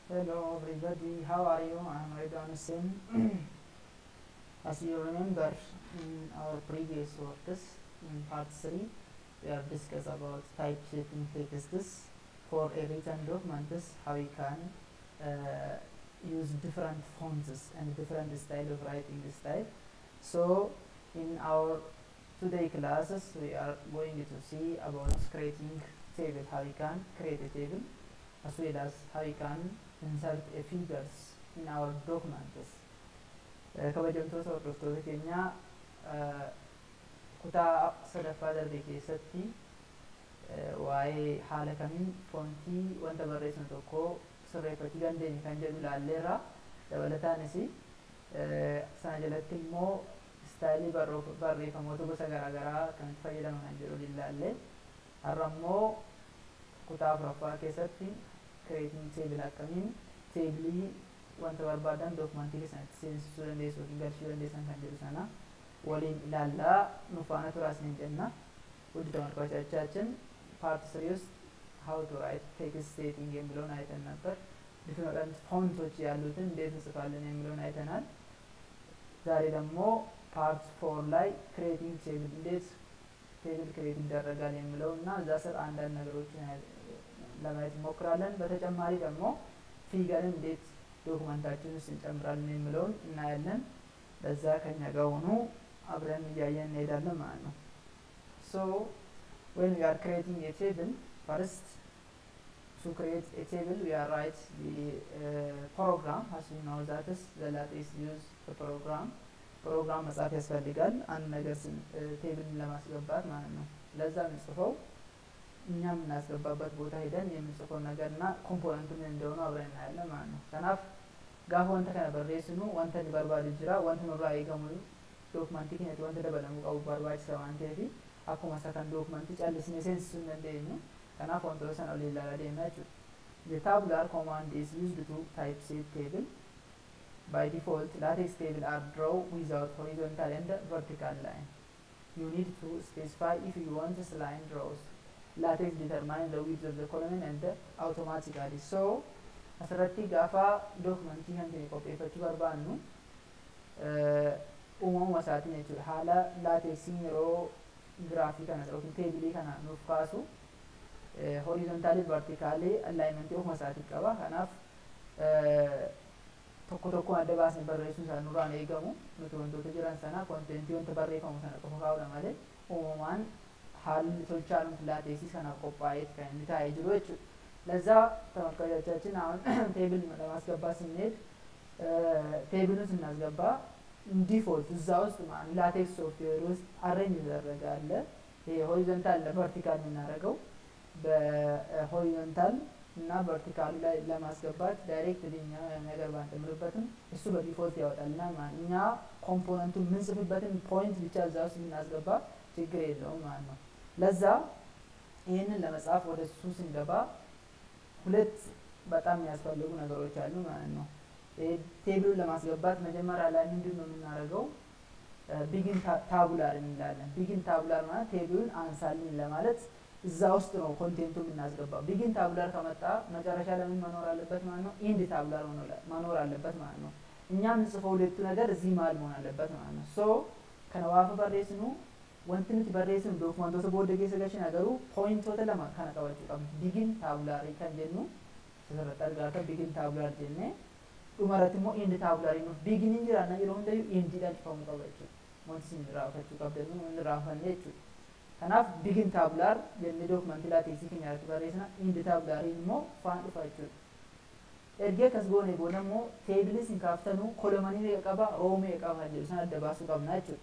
Hello everybody, how are you? I'm Redon Hussain. As you remember in our previous works in part 3, we have discussed about type shaping texts for a written documents, how we can uh, use different fonts and different style of writing style. So in our today classes, we are going to see about creating table, how we can create a table as well as how we can insert a figures in our documents. Uh, kabajamtoota hordoftoota keenya uh, kutaa sadaffaa darbe keessatti uh, waa'ee haala kamiin foontii wanta barreessinu tokko sirreeffachuu dandeenya kan jedhu ilaalleerra dabalataanis sana jalatti immoo istaayilii barreeffamoota gosa garaagaraa kan itti fayyadaman kan jedhu ilaalle har'a immoo kutaa afuraffaa keessatti kireetiin teebil akkamiin teebilii wanta barbaadan dookumantii keessatti seensisuu dandeessu yookiin galchuu dandeessan kan jedhu sana waliin ilaallaa nu faana turaasni jenna ውድ ተመልካቾቻችን ፓርት ስሪ ውስጥ ሀው ቱ ራይት ቴክስት ሴቲንግ የሚለውን አይተን ነበር ዲፍረንት ፎንቶች ያሉትን እንዴት እንጽፋለን የሚለውን አይተናል ዛሬ ደግሞ ፓርት ፎር ላይ ክሬቲንግ ቴብል እንዴት ቴብል ክሬት ይደረጋል የሚለው እና እዛ ስር አንዳንድ ነገሮችን ለማየት እንሞክራለን በተጨማሪ ደግሞ ፊገርን እንዴት ዶኩመንታችን ውስጥ እንጨምራለን የሚለውን እናያለን በዛ ከኛ ጋር ሆኑ አብረን እያየን እንሄዳለን ማለት ነው ሶ when we are creating a table first to create a table we are write the uh, program as we know that is the latest use the program ፕሮግራም መጻፍ ያስፈልጋል አንድ ነገር ቴብል ለማስገባት ማለት ነው ለዛ የምንጽፈው እኛ የምናስገባበት ቦታ ሄደን የምንጽፈው ነገር እና ኮምፖነንቱ ምን እንደሆኑ አብረን እናያለን ማለት ነው ከናፍ ጋፍ ወንተ ከነ በሬስኑ ወንተ በርባዱ ጅራ ወንተ ኑራ ኤገሙ ዶክመንቲ ኬነት ወንተ ደበለሙ ቀቡ barbaachisa waan ta'eef akkuma isa kan dookumantii callisnee seensisuu hin dandeenyu kanaaf wantoota sana olii ilaalaa deemna jechuudha The tabular command is used to typeset table. By default, latex table are drawn without horizontal and vertical line. You need to specify if you want this line draws. latex determine the width of the column and automatically so asirratti gaafa dookumentii kan ta'e qopheeffachuu barbaannu uumamuma isaatiin jechuudha haala laateksiin yeroo giraafii kana yookiin teebilii kana nuuf kaasu horizontaalii vertikaalii allaayimentii ofuma isaatii qaba kanaaf tokko tokko adda baasnee barreessuun isaa nurraan eegamu nuti wantoota jiran sana kontentii wanta barreeffamu sana qofa kaa'udha malee uumamaan haalli tolchaanumti laateksii kanaaf qophaa'eet kan inni taa'ee jiru jechuudha ለዛ ተመልካቾቻችን አሁን ቴብል ለማስገባት ስንሄድ ቴብሉን ስናስገባ ዲፎልት እዛ ውስጥ ላቴክስ ሶፍትዌር ውስጥ አሬንጅ የተደረገ አለ ይሄ ሆሪዞንታል ለቨርቲካል የምናደርገው በሆሪዞንታል እና ቨርቲካሉ ላይ ለማስገባት ዳይሬክት እኛ ነገር ባንጨምርበትም እሱ በዲፎልት ያወጣልና እኛ ኮምፖነንቱን የምንጽፍበትን ፖይንት ብቻ እዛ ውስጥ የምናስገባ ችግር የለውም ማለት ነው ለዛ ይህንን ለመጻፍ ወደ እሱ ስንገባ ሁለት በጣም የሚያስፈልጉ ነገሮች አሉ ማለት ነው ቴብሉን ለማስገባት መጀመሪያ ላይ ምንድን ነው የምናደርገው ቢግን ታቡላር እንላለን ቢግን ታቡላር ማለት ቴብሉን አንሳልን ለማለት እዛ ውስጥ ነው ኮንቴንቱ የምናስገባው ቢግን ታቡላር ከመጣ መጨረሻ ለምን መኖር አለበት ማለት ነው ኢንድ ታቡላር መኖር አለበት ማለት ነው እኛ የምንጽፈው ሁለቱ ነገር እዚህ መሀል መሆን አለበት ማለት ነው ሶ ከነዋፈ በሬስኑ wanti nuti barreessinu dookumantoota booda keessa galchina garuu pooyintoota lama kana qabachuu qabna bigin taabulaarii kan jennu asirratti argaa kan bigin taabulaar jennee dhumarratti immoo indi taabulaarii nuuf biginiin jiraanna yeroo hundayyuu indiidhaan cufamuu qaba jechuudha wanti isin raafachuu qabdannu inni raafanne jechuudha kanaaf bigin taabulaar jennee dookumantii laateeksii keenya irratti barreessina indi taabulaariin immoo faan dhufa jechuudha ergee akkas goone booda immoo teebilis hin kaaftanuu kolomanii meeqa qaba roo meeqa qaba kan jedhu sana adda baasuu qabna jechuudha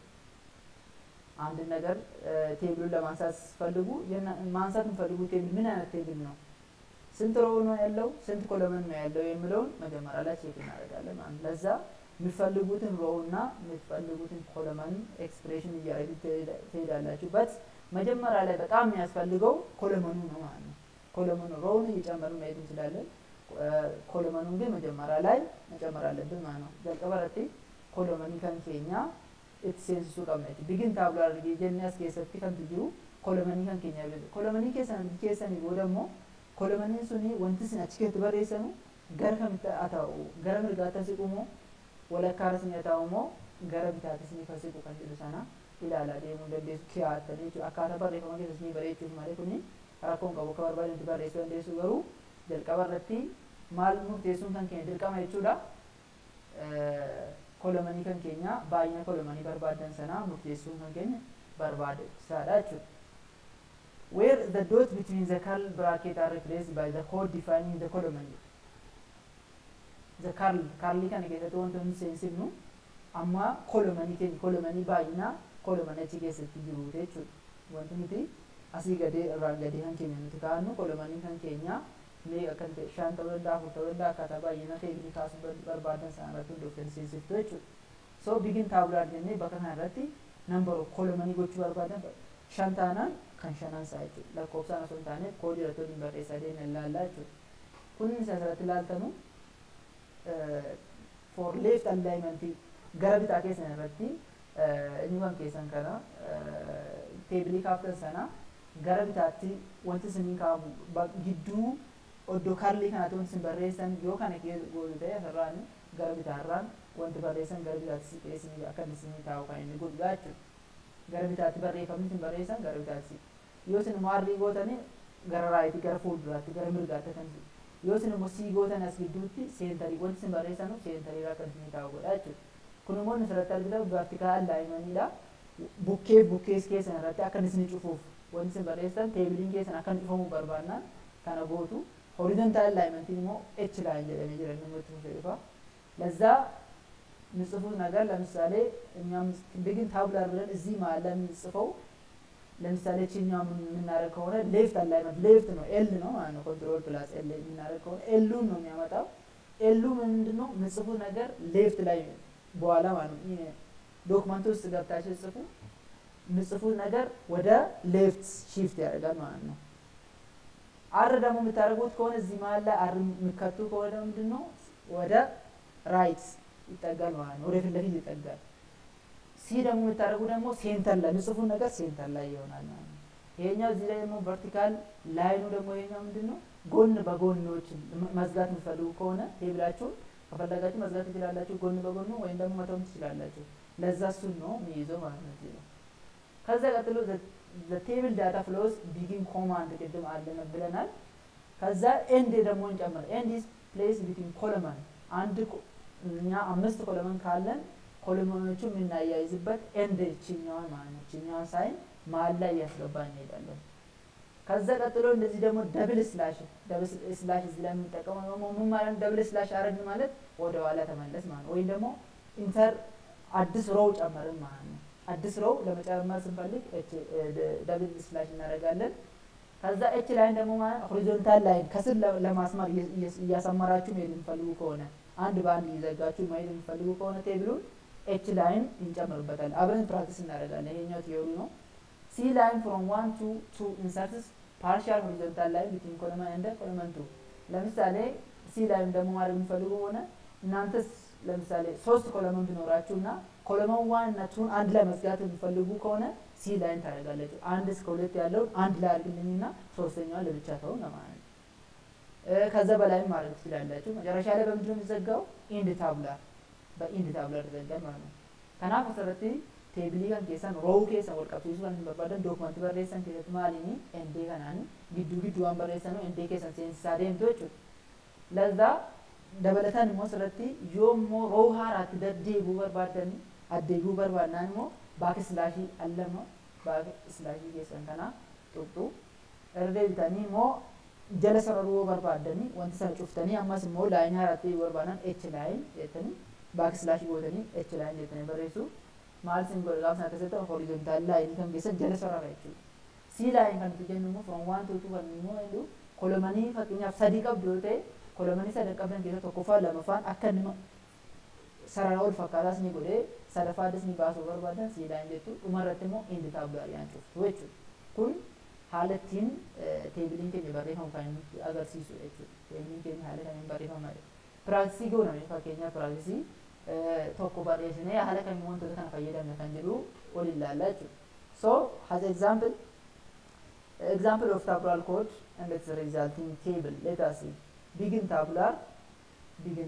አንድ ነገር ቴብሉን ለማንሳት ስትፈልጉ ማንሳት የምፈልጉ ቴብል ምን አይነት ቴብል ነው ስንት ሮው ነው ያለው ስንት ኮለመን ነው ያለው የሚለውን መጀመሪያ ላይ ቼክ እናደርጋለን ማለት ለዛ የምትፈልጉትን ሮው እና የምትፈልጉትን ኮለመን ኤክስፕሬሽን እያደረግ ትሄዳላችሁ በት መጀመሪያ ላይ በጣም የሚያስፈልገው ኮለመኑ ነው ማለት ነው ኮለመኑ ሮውን እየጨመሩ መሄድ እንችላለን ኮለመኑን ግን መጀመሪያ ላይ መጨመር አለብን ማለት ነው jalqabarratti ኮለመኒ ከን ኬኛ itti seensisuu qabna jechuudha. Bigin taabulaa argee jennee as keessatti kantu jiru kolomanii kan keenya beeku. Kolomanii keessan keessanii booda immoo kolomaniin suni wanti isin achi keessatti barreessanu gara kamitti haa ta'u gara mirgaatti siqu moo walakkaarras ni haa ta'u moo gara bitaattis ni fasiqu kan jedhu sana ilaalaa deemuu dandeessu kiyaattanii jechuudha akkaataa barreeffama keessas ni bareechuuf malee kuni rakkoon qabu akka barbaadetti barreessuu dandeessu garuu jalqaba irratti maal murteessuun kan keenya dirqama jechuudha kolomanii kan keenya baay'ina kolomanii barbaadan sanaa murteessuun kan keenya barbaachisaadha jechuudha. Where the dot between the curl bracket are replaced by the code defining the column. The curl, curly kana keessatti wantoonni nuti seensifnu amma kolomanii keenya kolomanii baay'inaa kolomanii achi keessatti jiru jechuudha. Wanti nuti asii gadee irraan gadee kan keenya nuti kaa'annu kolomanii kan keenya meeqa kan ta'e shan ta'uu danda'a afur ta'uu danda'a akkaataa baay'ina teebilii kaasuu barbaadan sana irratti hundooftanii seensiftu jechuudha. So bigin taabulaar jennee bakka kana irratti nambar kolomanii gochuu barbaadan shan taanaan kan shanan isaa jechuudha. Lakkoofsaan osoo hin taane koodii irratti waliin barreessaa deeman ilaallaa jechuudha. Kun isa asirratti ilaaltanu for left alignment gara bitaa keessan irratti inni kan keessan kana teebilii kaaftan sana gara bitaatti wanti isinii kaa'amu gidduu oddoo kaarlii kanaatti wanti isin barreessan yoo kana gootu ta'e asirraan gara bitaarraan wanti barreessan gara bitaatti siqeessinii akka isinii taa'u kan inni godhu jechuudha. Gara bitaatti barreeffamni isin barreessan gara bitaatti yoo isin immoo arrii gootanii gara raayitii gara fuulduraatti gara mirgaatti kan yoo isin immoo sii gootan as gidduutti seentarii wanti isin barreessan seentarii akka isinii taa'u godha jechuudha. Kun immoo inni asirratti argitan vertikaal laayimanidha. Bukkee bukkees keessan irratti akka isin cufuuf wanti isin barreessan teebiliin keessan akka cufamu barbaannaan kana gootu. horizontaal laayimantiin immoo ኤች ላይን jedhamee jira inni nutti fufeefa ለዛ ምጽፉት ነገር ለምሳሌ እኛም ቢግን ታብላር ብለን እዚህ መሀል ላይ የምንጽፈው ለምሳሌ ችኛው የምናደርግ ከሆነ ሌፍት አላይመንት ሌፍት ነው ኤል ነው ማለት ነው ኮንትሮል ፕላስ ኤል የምናደርግ ከሆነ ኤሉን ነው የሚያመጣው ኤሉ ምንድን ነው ምጽፉት ነገር ሌፍት ላይ በኋላ ማለት ነው ዶክመንት ውስጥ ገብታችሁ ጽፉ ምጽፉት ነገር ወደ ሌፍት ሺፍት ያደርጋል ማለት ነው አር ደግሞ የምታደርጉት ከሆነ እዚህ መሀል ላይ አር የሚከቱ ከሆነ ምንድን ነው ወደ ራይት ይጠጋል ማለት ነው። ወደ ፊት ለፊት ይጠጋል። ሲ ደግሞ የምታደርጉ ደግሞ ሴንተር ላይ የምጽፉት ነገር ሴንተር ላይ ይሆናል ማለት ነው። ይሄኛው እዚህ ላይ ደግሞ ቨርቲካል ላይኑ ደግሞ ይሄኛው ምንድን ነው ጎን በጎኖች መዝጋት የምትፈልጉ ከሆነ ቴብላችሁን ከፈለጋችሁ መዝጋት ትችላላችሁ፣ ጎን በጎኑ ወይም ደግሞ መተውም ትችላላችሁ። ለዛ እሱን ነው የሚይዘው ማለት ነው እዚህ ነው። ከዛ ቀጥሎ the table data flows begin command ቅድም አለን ብለናል። ከዛ ኤንድ ደግሞ እንጨምር ኤንድ ኢዝ ፕሌስ ቢትዊን ኮለመን አንድ እኛ አምስት ኮለመን ካለን ኮለመኖቹ የምናያይዝበት ኤንድ ችኛዋን ማለት ነው ችኛዋን ሳይን መሀል ላይ እያስገባ እንሄዳለን። ከዛ ቀጥሎ እንደዚህ ደግሞ ደብል ስላሽ ደብል ስላሽ እዚህ ላይ የምንጠቀመው ደግሞ ምን ማለት ደብል ስላሽ አረግን ማለት ወደ ኋላ ተመለስ ማለት ነው። ወይም ደግሞ ኢንተር አዲስ ሮው ጨመርን ማለት ነው። አዲስ ሮው ለመጨመር ስንፈልግ ደብል ስላሽ እናደርጋለን። ከዛ ኤች ላይን ደግሞ ሆሪዞንታል ላይን ከስር ለማስማር እያሰመራችሁ መሄድ የሚፈልጉ ከሆነ አንድ በአንድ እየዘጋችሁ መሄድ የሚፈልጉ ከሆነ ቴብሉን ኤች ላይን እንጨምርበታለን። አብረን ፕራክቲስ እናደርጋለን። ይሄኛው ቲዮሪ ነው። ሲ ላይን ፍሮም ዋን ቱ ቱ ኢንሰርትስ ፓርሻል ሆሪዞንታል ላይን ቢትዊን ኮለመን እንደ ኮለመን ቱ። ለምሳሌ ሲ ላይን ደግሞ ማድረግ የሚፈልጉ ከሆነ እናንተስ ለምሳሌ ሶስት ኮለመን ቢኖራችሁ እና ኮለመን ዋን እና ቱን አንድ ላይ መዝጋት የሚፈልጉ ከሆነ ሲ ላይን ታደርጋላችሁ። አንድ እስከ ሁለት ያለውን አንድ ላይ አድርግልኝና ሶስተኛዋን ለብቻ ተው ለማለት ነው። ከዛ በላይም ማድረግ ትችላላችሁ። መጨረሻ ላይ በምንድን ነው የሚዘጋው? ኢንድ ታብላር በኢንድ ታብላር ይዘጋል ማለት ነው። ከናፍ መሰረቲ teebilii kan keessan roowuu keessan wal qabsiisuu kan barbaadan dookumantii barreessan keessatti maaliini endee kanaan gidduu gidduu waan barreessan endee keessan seensisaa deemtu jechuudha. Lazaa dabalataan immoo asirratti yoo immoo roowuu haaraatti deddeebi'uu barbaadan addeebi'uu barbaadnaan immoo baaki silaashii allama baaki silaashii keessan kana tuqxu irra deebitanii immoo jala sararuu barbaadanii wanti sana cuftanii ammas immoo laayin haaraatti barbaadan h laayin jettanii baaki silaashii gootanii h laayin jettanii barreessu. maal sin godhe gaafa sana keessatti horizontaal laayinii kan keessan jala sarara jechuudha. Sii laayin kan nuti jennu immoo from waan tuutu kan immoo jedhu kolomanii fakkeenyaaf sadii qabdu yoo ta'e kolomanii sadan qabdan keessa tokkoffaa lamaffaan akka nama sarara ol fakkaataas ni godhee sadaffaadis ni baasuu barbaadan sii laayin jettu dhumarratti immoo indi taabulaariyaan cuftu jechuudha. Kun haala ittiin teebiliin keenya barreeffamu kan nutti agarsiisu jechuudha. Teebiliin keenya haala kamiin barreeffama. Piraaktisii gooname fakkeenyaaf piraaktisii tokko barreessinee haala kamiin wantoota kana fayyadamne kan jedhu wal ilaallaa jechuudha. So, as example, example of tabular code and its resulting table. Let us see. Begin tabular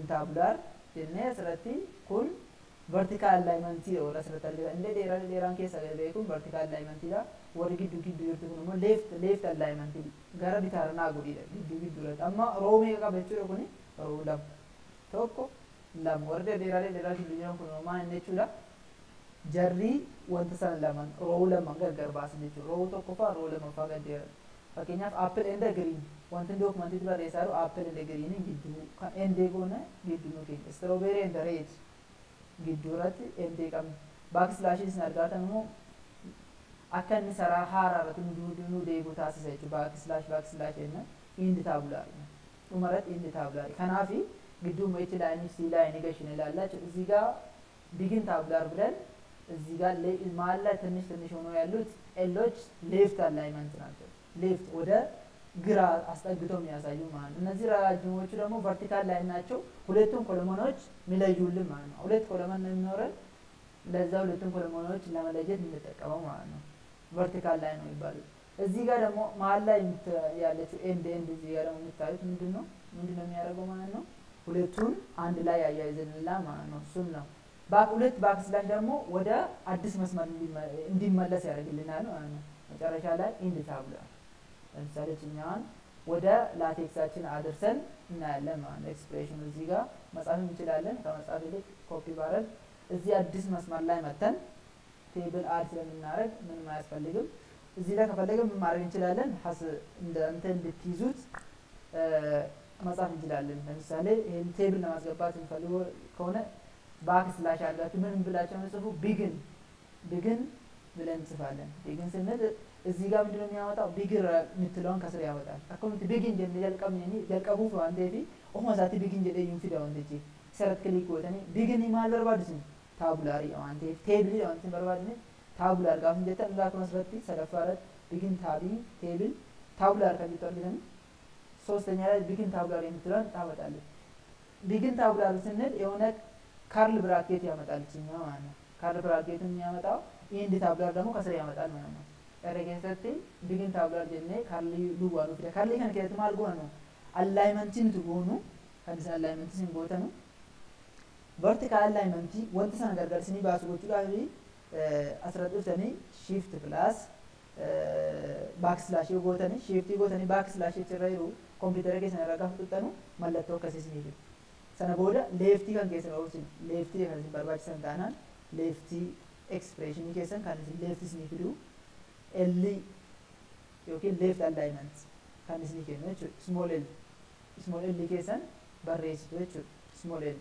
intaabular jennee asirratti kun vertical alignmentii oola asirratti argina inni dheeraan dheeraan keessa gadi ba'e kun vertical alignmentiidha warri gidduu gidduu jirtu kun immoo left left alignmentii gara bitaarnaa godhiidha gidduu gidduu irratti amma roo meeqa qaba jechuudha kuni roo lama tokko lama warri dheeraalee dheeraa gidduu jiran kun maal inni jechuudha jarrii wanta sana laman roo lama gargar baasan jechuudha roo tokkoffaa roo lamaffaa gad dheeran fakkeenyaaf apple and green wanti dookumantiitti barreessaa jiru apple and green gidduu kan endee goone gidduu nu keenya strawberry and red gidduu irratti endee qabna baakslaashiin isin argaatan immoo akka inni saraa haaraa irratti nu nu deebi'u taasisa jechuudha baakslaash baakslaash jenna indi taabulaari dhuma irratti indi taabulaari kanaafi gidduu moo ichi laayinii sii laayinii gashin ilaallaa jechuudha እዚህ ጋር ቢግን ታብላር ብለን እዚህ ጋር መሀል ላይ ትንሽ ትንሽ ሆኖ ያሉት ኤሎች ሌፍት አላይመንት ናቸው ሌፍት ወደ ግራ አስጠግተው የሚያሳዩ ማለት ነው። እነዚህ ረጃጅሞቹ ደግሞ ቨርቲካል ላይ ናቸው። ሁለቱም ኮሎሞኖች የሚለዩልን ማለት ነው። ሁለት ኮሎመን ነው የሚኖረን። ለዛ ሁለቱም ኮሎሞኖች ለመለየት የምንጠቀመው ማለት ነው። ቨርቲካል ላይ ነው የሚባሉት። እዚህ ጋር ደግሞ መሀል ላይ ያለችው ኤንድ ኤንድ እዚህ ጋር ደግሞ የምታዩት ምንድን ነው ምንድን ነው የሚያደርገው ማለት ነው? ሁለቱን አንድ ላይ ያያይዘንላ ማለት ነው። እሱም ነው ባክ ሁለት ባክ ስላሽ ደግሞ ወደ አዲስ መስመር እንዲመለስ ያደርግልናል ማለት ነው። መጨረሻ ላይ ኢንድ ታብሏል። ለምሳሌ ችኛዋን ወደ ላቴክሳችን አድርሰን እናያለን ማለት ነው። ኤክስፕሬሽኑ እዚህ ጋር መጻፍ እንችላለን። ከመጻፍ ይልቅ ኮፒ ባረግ እዚህ አዲስ መስመር ላይ መተን ቴብል አድ ስለምናደርግ ምንም አያስፈልግም። እዚህ ላይ ከፈለገ ምን ማድረግ እንችላለን? ሀስ እንደ እንትን እንድትይዙት መጻፍ እንችላለን። ለምሳሌ ይህን ቴብል ለማስገባት የሚፈልጉ ከሆነ ባክ ስላሽ አድርጋችሁ ምን ብላቸው ነው ጽፉ ቢግን ቢግን ብለን እንጽፋለን። ቢግን ስንል እዚህ ጋር ምንድነው የሚያወጣው? ቢግር የምትለውን ከስር ያወጣል። አኮምት ቢግን ጀን ጀልቀም ኒ ጀልቀቡ ዋንቴ ፊ ኦሞ ዛቲ ቢግን ጀደ ዩን ፊዳ ዋንቴ ጂ ሰረት ክሊክ ወተኒ ቢግን ማል በርባድስን ታቡላሪ ዋንቴ ቴብል ዋንቴ በርባድኒ ታቡላር ጋፍ እንጀተ ላክ መስረቲ ሰለፋረት ቢግን ታቢ ቴብል ታቡላር ከሚጠ ቢለን ሶስተኛ ላይ ቢግን ታቡላር የምትለውን ታወጣለች። ቢግን ታቡላር ስንል የሆነ ካርል ብራኬት ያመጣል ችኛ ማለት ነው። ካርል ብራኬቱን የሚያመጣው ኢንድ ታቡላር ደግሞ ከስር ያመጣል ማለት ነው። Era keessatti bigin taabular jennee kaarlii duwwaa nuuf fida. Kaarlii kana keessatti maal goonu? Allaayimentii nuti goonu kan isin allaayimentii isin gootanu. Vertikaal allaayimentii wanta sana gargarsinii baasu gochuudhaaf asirratti dhuftanii shift pilaas baakslaashii gootanii shiftii gootanii baakslaashii achirra jiru kompiitara keessan irra gaafa tuxxanu mallattoo akkasii isinii fidu. Sana booda leeftii kan keessan oolchin leeftii kan isin barbaachisan taanaan leeftii ekspireeshinii keessan kan isin leeftii isinii fidu elli yookiin leeft alignment kan isinii kennu jechuudha. Small L. Small L keessan barreessitu jechuudha. Small L.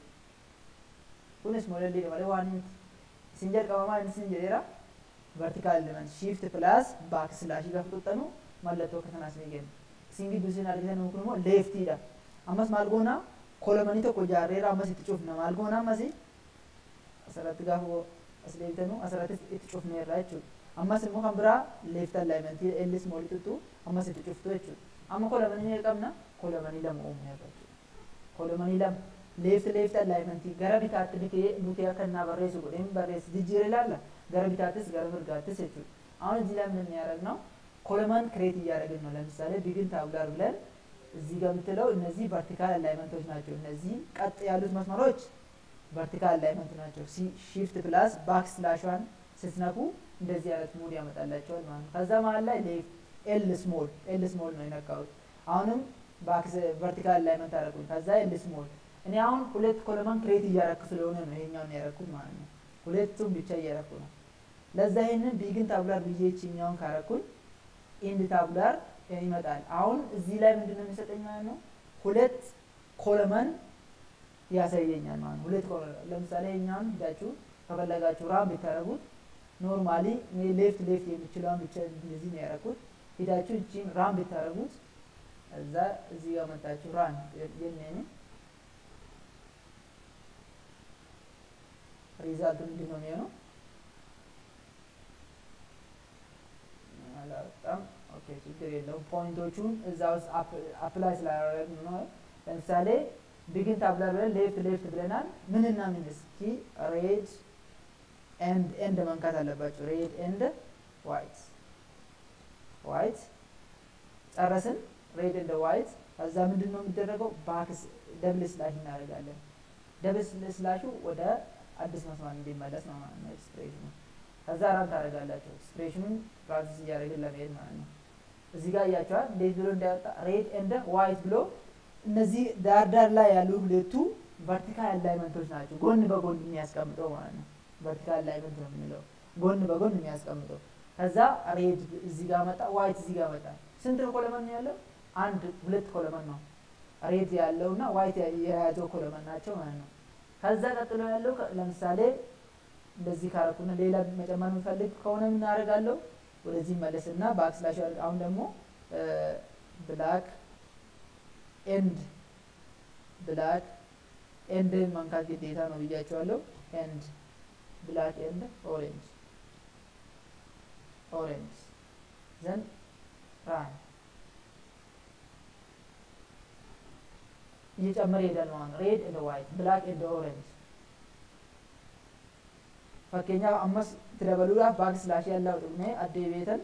Kun small L dha malee waan miti. Isin jalqabamaa inni isin jedheera. Vertical element shift plus back slash gaafa tuxxanu mallattoo akka kanaas ni kenna. Isin gidduu isin argitan kun immoo leeftiidha. Ammas maal goona kolomanii tokko ijaarreera ammas itti cufna maal goona ammas asirratti gaafa as deebitanu asirratti itti cufneerra jechuudha. ammas immoo kan biraa leeft alignmentii ellis moolii tuttu ammas itti cuftu jechuudha. Amma kolomanii ni qabna kolomanii lama uumneerra jechuudha. Kolomanii lama leeft leeft alignmentii gara bitaatti bitee butee akka innaa barreessu godheen barreessu jijjiiree ilaalla gara bitaattis gara mirgaattis jechuudha. አሁን እዚህ ላይ ምን ያደረግነው ኮለመን ክሬት እያደረግን ነው። ለምሳሌ ቢግን ታብላር ብለን እዚህ ጋር የምትለው እነዚህ ቨርቲካል አላይመንቶች ናቸው። እነዚህ ቀጥ ያሉት መስመሮች ቨርቲካል አላይመንት ናቸው። ሺፍት ፕላስ ባክ ስላሿን ስትነኩ እንደዚህ አይነት ሙድ ያመጣላቸዋል ማለት ነው። ከዛ መሀል ላይ ሌፍት ኤል ስሞል ኤል ስሞል ነው የነካሁት። አሁንም ባክስ ቨርቲካል አላይመንት አደረኩኝ። ከዛ ኤል ስሞል እኔ አሁን ሁለት ኮለመን ክሬት እያረኩ ስለሆነ ነው ይሄኛውን ያረኩት ማለት ነው። ሁለቱም ብቻ እያረኩ ነው። ለዛ ይሄንን ቢግን ታብላር ብዬ ይችኛውን ካረኩኝ ኢንድ ታብላር ይመጣል። አሁን እዚህ ላይ ምንድን ነው የሚሰጠኝ ማለት ነው? ሁለት ኮለመን ያሳየኛል ማለት ነው። ሁለት ኮለመን ለምሳሌ ይሄኛውን ሂዳችሁ ከፈለጋችሁ ራም ብታረጉት ኖርማሊ ሌፍት ሌፍት የምችለውን ብቻ እንደዚህ ነው ያደረኩት። ሄዳችሁ እቺን ራን ብታደረጉት እዛ እዚህ ጋር መጣችሁ ራን የኔን ሪዛልቱ ምንድን ነው የሚሆነው? አላወጣም። ኦኬ ችግር የለውም። ፖይንቶቹን እዛ ውስጥ አፕላይ ስላደረግን ነው። ለምሳሌ ቢግን ታብላር ብለን ሌፍት ሌፍት ብለናል። ምንና ምን እስኪ ሬድ ኤንድ ኤንድ መንካት አለባቸው። ሬድ ኤንድ ዋይት ዋይት ጨረስን። ሬድ ኤንድ ዋይት ከዛ ምንድን ነው የሚደረገው? ባክስ ደብል ስላሽ እናደርጋለን። ደብል ስላሹ ወደ አዲስ መስመር እንዲመለስ ነው ማለት ነው ኤክስፕሬሽኑ። ከዛ ራን ታደርጋላችሁ ኤክስፕሬሽኑን ፕራክቲስ እያደረግን ለመሄድ ማለት ነው። እዚህ ጋር እያቸዋል እንዴት ብሎ እንዳያወጣ ሬድ ኤንድ ዋይት ብሎ እነዚህ ዳር ዳር ላይ ያሉ ሁለቱ ቨርቲካል አላይመንቶች ናቸው። ጎን በጎን የሚያስቀምጠው ማለት ነው። ቨርቲካል አላይመንት ነው የምንለው ጎን በጎን የሚያስቀምጠው። ከዛ ሬድ እዚህ ጋር መጣ፣ ዋይት እዚህ ጋር መጣ። ስንት ኮለመን ነው ያለው? አንድ ሁለት ኮለመን ነው ሬድ ያለው እና ዋይት የያዘው ኮለመን ናቸው ማለት ነው። ከዛ ቀጥሎ ያለው ለምሳሌ እንደዚህ ካረኩና ሌላ መጨመር የምፈልግ ከሆነ ምን አደርጋለሁ? ወደዚህ መለስና ባክስላሽ አሁን ደግሞ ብላክ ኤንድ ብላክ ኤንድ መንካት ግዴታ ነው ብያቸዋለሁ። ኤንድ ብላክ ኤንድ ኦሬንጅ ኦሬንጅ ዘን ራን እየጨመረ ይሄዳል ማለት ነው። ሬድ ኤንድ ዋይት ብላክ ኤንድ ኦሬንጅ fakkeenyaaf ammas itti dabaluudhaaf baak silaashii allaa dhugnee addee beetan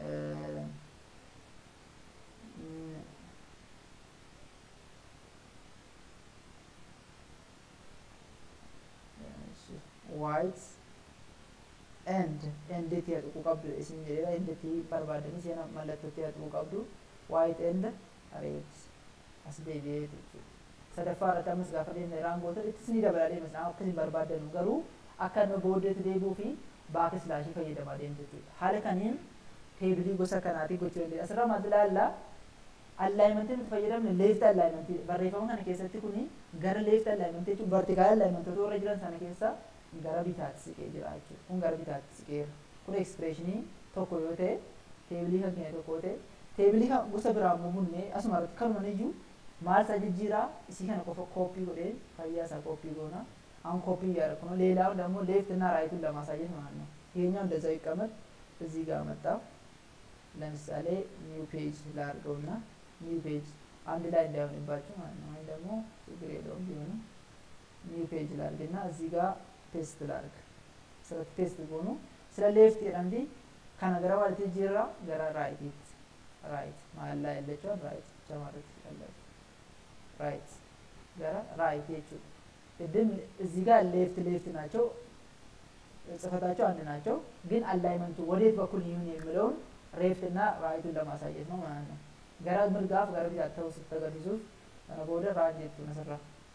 white and enditti haquu qabdu isin jedheera enditti barbaadanii seena mallattootti haquu qabdu white and red as deebi'ee jechuudha sadaffaa irratti ammas gaafa deemne raangoota itti isinii dabalaa deemas akkasiin barbaadanu garuu akka nama booddeetti deebi'uu fi baak silaashii fayyadamaa deemtu jechuudha haala kaniin teebilii gosa kanaatii gochuu dandeenya asirra maaltu ilaallaa allaayimentii nuti fayyadamne leefti allaayimentii barreeffama kana keessatti kuni gara leefti allaayimentii jechuun vertikaal allaayimentoota warra jiran sana keessa gara bitaatti siqee jira jechuudha kun gara bitaatti siqeera kun ekspireeshinii tokko yoo ta'e teebilii kan keenya tokko yoo ta'e teebilii kan gosa biraa immoo bunne asuma irratti kanuman iyyuu maal isaa jijjiiraa isii kana qofa kooppii godhee fayyaa isaa kooppii goona አሁን ኮፒ እያደረኩ ነው። ሌላው ደግሞ ሌፍት እና ራይቱን ለማሳየት ማለት ነው። ይሄኛው እንደዛው ይቀመጥ እዚህ ጋር መጣ። ለምሳሌ ኒው ፔጅ ላድርገው እና ኒው ፔጅ አንድ ላይ እንዳይሆንባችሁ ማለት ነው። ወይም ደግሞ ችግር የለውም ቢሆንም ኒው ፔጅ ላድርግ እና እዚህ ጋር ፔስት ላድርግ። ስለ ፔስት ጎኑ ስለ ሌፍት የደንዲ ከነገረ ማለት ጅራ ገራ ራይት ራይት መሀል ላይ ያለችውን ራይት ብቻ ማለት ትችላላችሁ። ራይት ገራ ራይት የችው ቅድም እዚህ ጋር ሌፍት ሌፍት ናቸው ጽፈታቸው አንድ ናቸው፣ ግን አላይመንቱ ወዴት በኩል ይሁን የሚለውን ሬፍት እና ራይቱን ለማሳየት ነው ማለት ነው። ገራ ምልጋፍ ገረ ቢታተው ስተገርሱፍ ቦደ ራን ጀቱ ነሰራ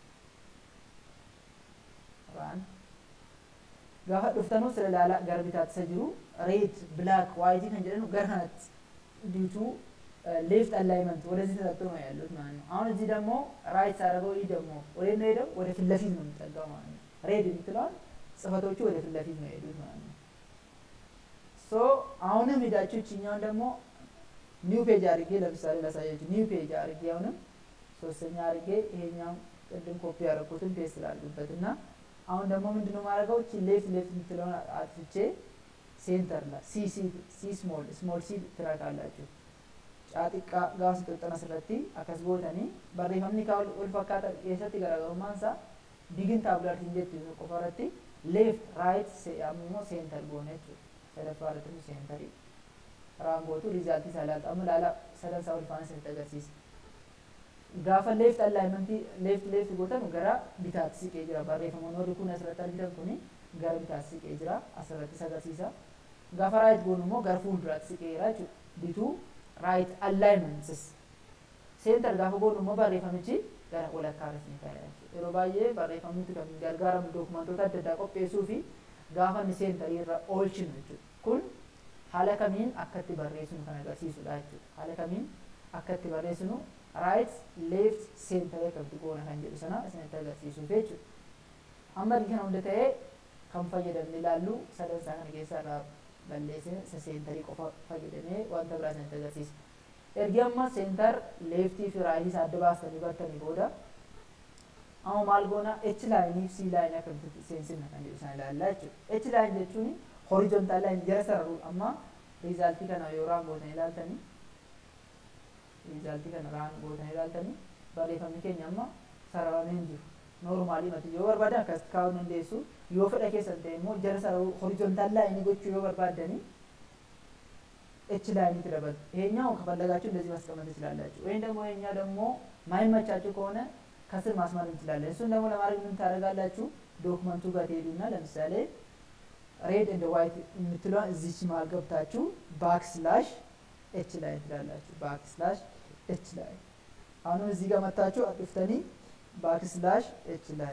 ራን ጋፋ ዱፍተኑ ስለ ላላ ገረ ቢታተሰ ጅሩ ሬድ ብላክ ዋይቲ ከን ጀደኑ ገር ከነት ዲቱ ሌፍት አላይመንት ወደዚህ ተጠቅቶ ነው ያሉት ማለት ነው። አሁን እዚህ ደግሞ ራይት ሳደርገው ይህ ደግሞ ወደ ነው ሄደው ወደ ፊት ለፊት ነው የሚጠጋው ማለት ነው። ሬድ የምትለዋል ጽፈቶቹ ወደ ፊት ለፊት ነው የሄዱት ማለት ነው። ሶ አሁንም ሄዳችሁ ይችኛውን ደግሞ ኒው ፔጅ አድርጌ ለምሳሌ ላሳያችሁ። ኒው ፔጅ አድርጌ አሁንም ሶስተኛ አድርጌ ይሄኛውን ቅድም ኮፒ ያደረኩትን ፔስት ላድርግበት እና አሁን ደግሞ ምንድነው ማድረገው እቺ ሌፍት ሌፍት የምትለውን አጥፍቼ ሴንተር ላይ ሲ ሲ ሲ ስሞል ስሞል ሲ ትራካላችሁ caaxiqqaa gaafa xixxana asirratti akkas gootanii barreeffamni kaa wal fakkaata keessatti garaagarummaan isaa digin taabulartiin jettu qofa irratti leeft raayit ammoo seentar goone jechuudha sadaffaa irratti seentarii raangootu riizaaltii isaa ilaalta amma ilaala sadan isaa wal faana isinitti agarsiisa gaafa leeft allaayimentii leeft leeft gootan gara bitaatti siqee jira barreeffamoonni warri kun asirratti argitan kuni gara bitaatti siqee jira asirratti agarsiisa gaafa raayit goonu immoo gara fuulduraatti siqee jira jechuudha bituu right alignments center gaafa goonu immoo barreeffamichi gara walakkaa irratti ta'e yeroo baay'ee barreeffamni kan gargaaramu dookumantoota adda addaa qopheessuu fi gaafa inni seentarii irra oolchinu jechuudha kun haala kamiin akka itti barreessinu kan agarsiisudha jechuudha haala kamiin akka itti barreessinu right left center akkamitti goona kan jedhu sana isinitti agarsiisuuf jechuudha amma kana hunda ta'ee kan fayyadamne ilaallu sadan isaa kana keessaa irraa balleessine isa seentarii qofa fayyadamee wanta biraa isinitti agarsiisa. Ergi amma seentar leeftii fi raayitii isaa adda baastanii bartanii booda amma maal goona H laayinii fi C laayinii akkamitti seensifna kan jedhu isaan ilaallaa jechuudha. H laayin jechuun horizontaal laayin jara sararu amma riizaaltii kana yoo raan gootanii ilaaltanii riizaaltii kana raan gootanii ilaaltanii barreeffamni keenya amma sararamee hin jiru. Noormaalii mati yoo barbaadan akkas kaa'uu dandeessu yoo fedha keessan ta'e immoo jara sararuu horizontaal laayinii gochuu yoo barbaadanii ኤች ላይን ትደበል ይሄኛው ከፈለጋችሁ እንደዚህ ማስቀመጥ ትችላላችሁ። ወይም ደግሞ ይሄኛ ደግሞ ማይመቻችሁ ከሆነ ከስር ማስመር እንችላለን። እሱን ደግሞ ለማድረግ ምን ታደርጋላችሁ? ዶክመንቱ ጋር ትሄዱና ለምሳሌ ሬድ እንደ ዋይት የምትለዋን እዚች መሀል ገብታችሁ ባክ ስላሽ ኤች ላይ ትላላችሁ። ባክ ስላሽ ኤች ላይ አሁንም እዚህ ጋር መታችሁ አጥፍተኒ ባክ ስላሽ ኤች ላይ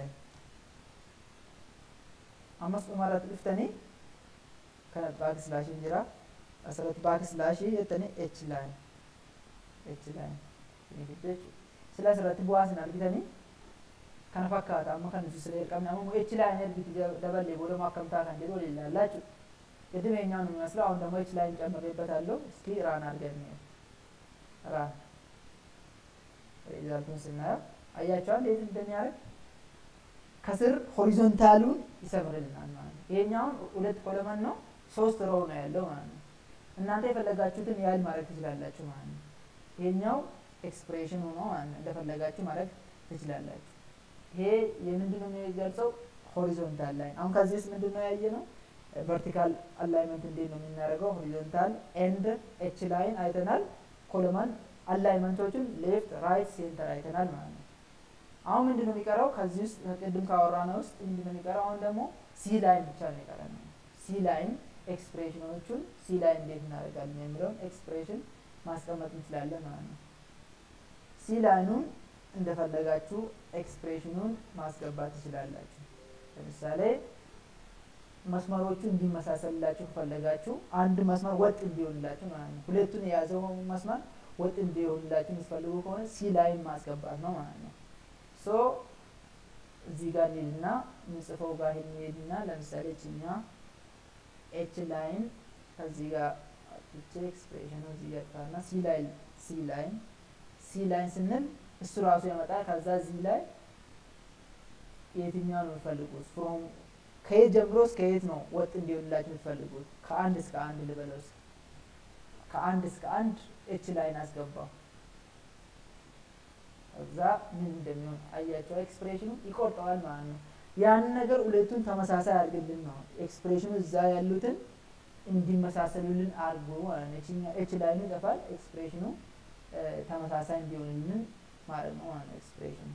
አመስ ኡማራት ጥፍተኒ ባክ ስላሽ እንጅራ asirratti baak silaashii jettanii h line h line sila asirratti bu'aa isin argitanii kana fakkaata amma kan nuti sila qabne amma h line ergitu daballee booda akkam ta'a kan jedhu waliin ilaallaa jechuudha. ቅድም የኛው ነው የሚመስለው አሁን ደግሞ ኤች ላይን ጨምሬበታለሁ። እስኪ ራን አድርገን ራን ሪዛልቱን ስናየው አያቸዋል እንዴት እንደሚያደርግ ከስር ሆሪዞንታሉን ይሰምርልናል ማለት ነው። ይሄኛውን ሁለት ኮለመን ነው ሶስት ሮው ነው ያለው ማለት ነው። እናንተ የፈለጋችሁትን ያህል ማድረግ ትችላላችሁ ማለት ነው። ይሄኛው ኤክስፕሬሽን ሆኖ ማለት ነው እንደፈለጋችሁ ማድረግ ትችላላችሁ። ይሄ የምንድን ነው የሚገልጸው? ሆሪዞንታል ላይን። አሁን ከዚህ ውስጥ ምንድን ነው ያየ ነው? ቨርቲካል አላይመንት እንዴት ነው የምናደርገው? ሆሪዞንታል ኤንድ ኤች ላይን አይተናል። ኮለማን አላይመንቶቹን ሌፍት፣ ራይት፣ ሴንተር አይተናል ማለት ነው። አሁን ምንድን ነው የሚቀረው? ከዚህ ውስጥ ቅድም ካወራነው ውስጥ ምንድን ነው የሚቀረው? አሁን ደግሞ ሲ ላይን ብቻ ነው የቀረን። ሲ ላይን ኤክስፕሬሽኖቹን ሲ ላይ እንዴት እናደርጋለን የሚለውን ኤክስፕሬሽን ማስቀመጥ እንችላለን ማለት ነው። ሲ ላይኑን እንደፈለጋችሁ ኤክስፕሬሽኑን ማስገባት ትችላላችሁ። ለምሳሌ መስመሮቹ እንዲመሳሰልላችሁ ከፈለጋችሁ አንድ መስመር ወጥ እንዲሆንላችሁ ማለት ነው። ሁለቱን የያዘው መስመር ወጥ እንዲሆንላችሁ የምትፈልጉ ከሆነ ሲ ላይን ማስገባት ነው ማለት ነው። ሶ እዚህ ጋር እንሄድና ምንጽፈው ጋር እንሄድና ለምሳሌ ችኛ ኤች ላይን ከዚህ ጋር አጥቼ ኤክስፕሬሽኑ እዚህ ጋር ጣና ሲ ላይን ሲ ላይን ሲ ላይን ስንል እሱ ራሱ ያመጣል። ከዛ እዚህ ላይ የትኛው ነው የምትፈልጉት? ፍሮም ከየት ጀምሮ እስከ የት ነው ወጥ እንዲሆንላችሁ የምትፈልጉት? ከአንድ እስከ አንድ ልበለው እስኪ ከአንድ እስከ አንድ ኤች ላይን አስገባው። እዛ ምን እንደሚሆን አያቸው። ኤክስፕሬሽኑ ይቆርጠዋል ማለት ነው። ያን ነገር ሁለቱን ተመሳሳይ አድርግልን ነው ኤክስፕሬሽኑ እዛ ያሉትን እንዲመሳሰሉልን አድርጎ ማለት ነው። እቺኛ ኤች ላይኑ ይጠፋል፣ ኤክስፕሬሽኑ ተመሳሳይ እንዲሆንልን ማለት ነው ማለት ነው። ኤክስፕሬሽኑ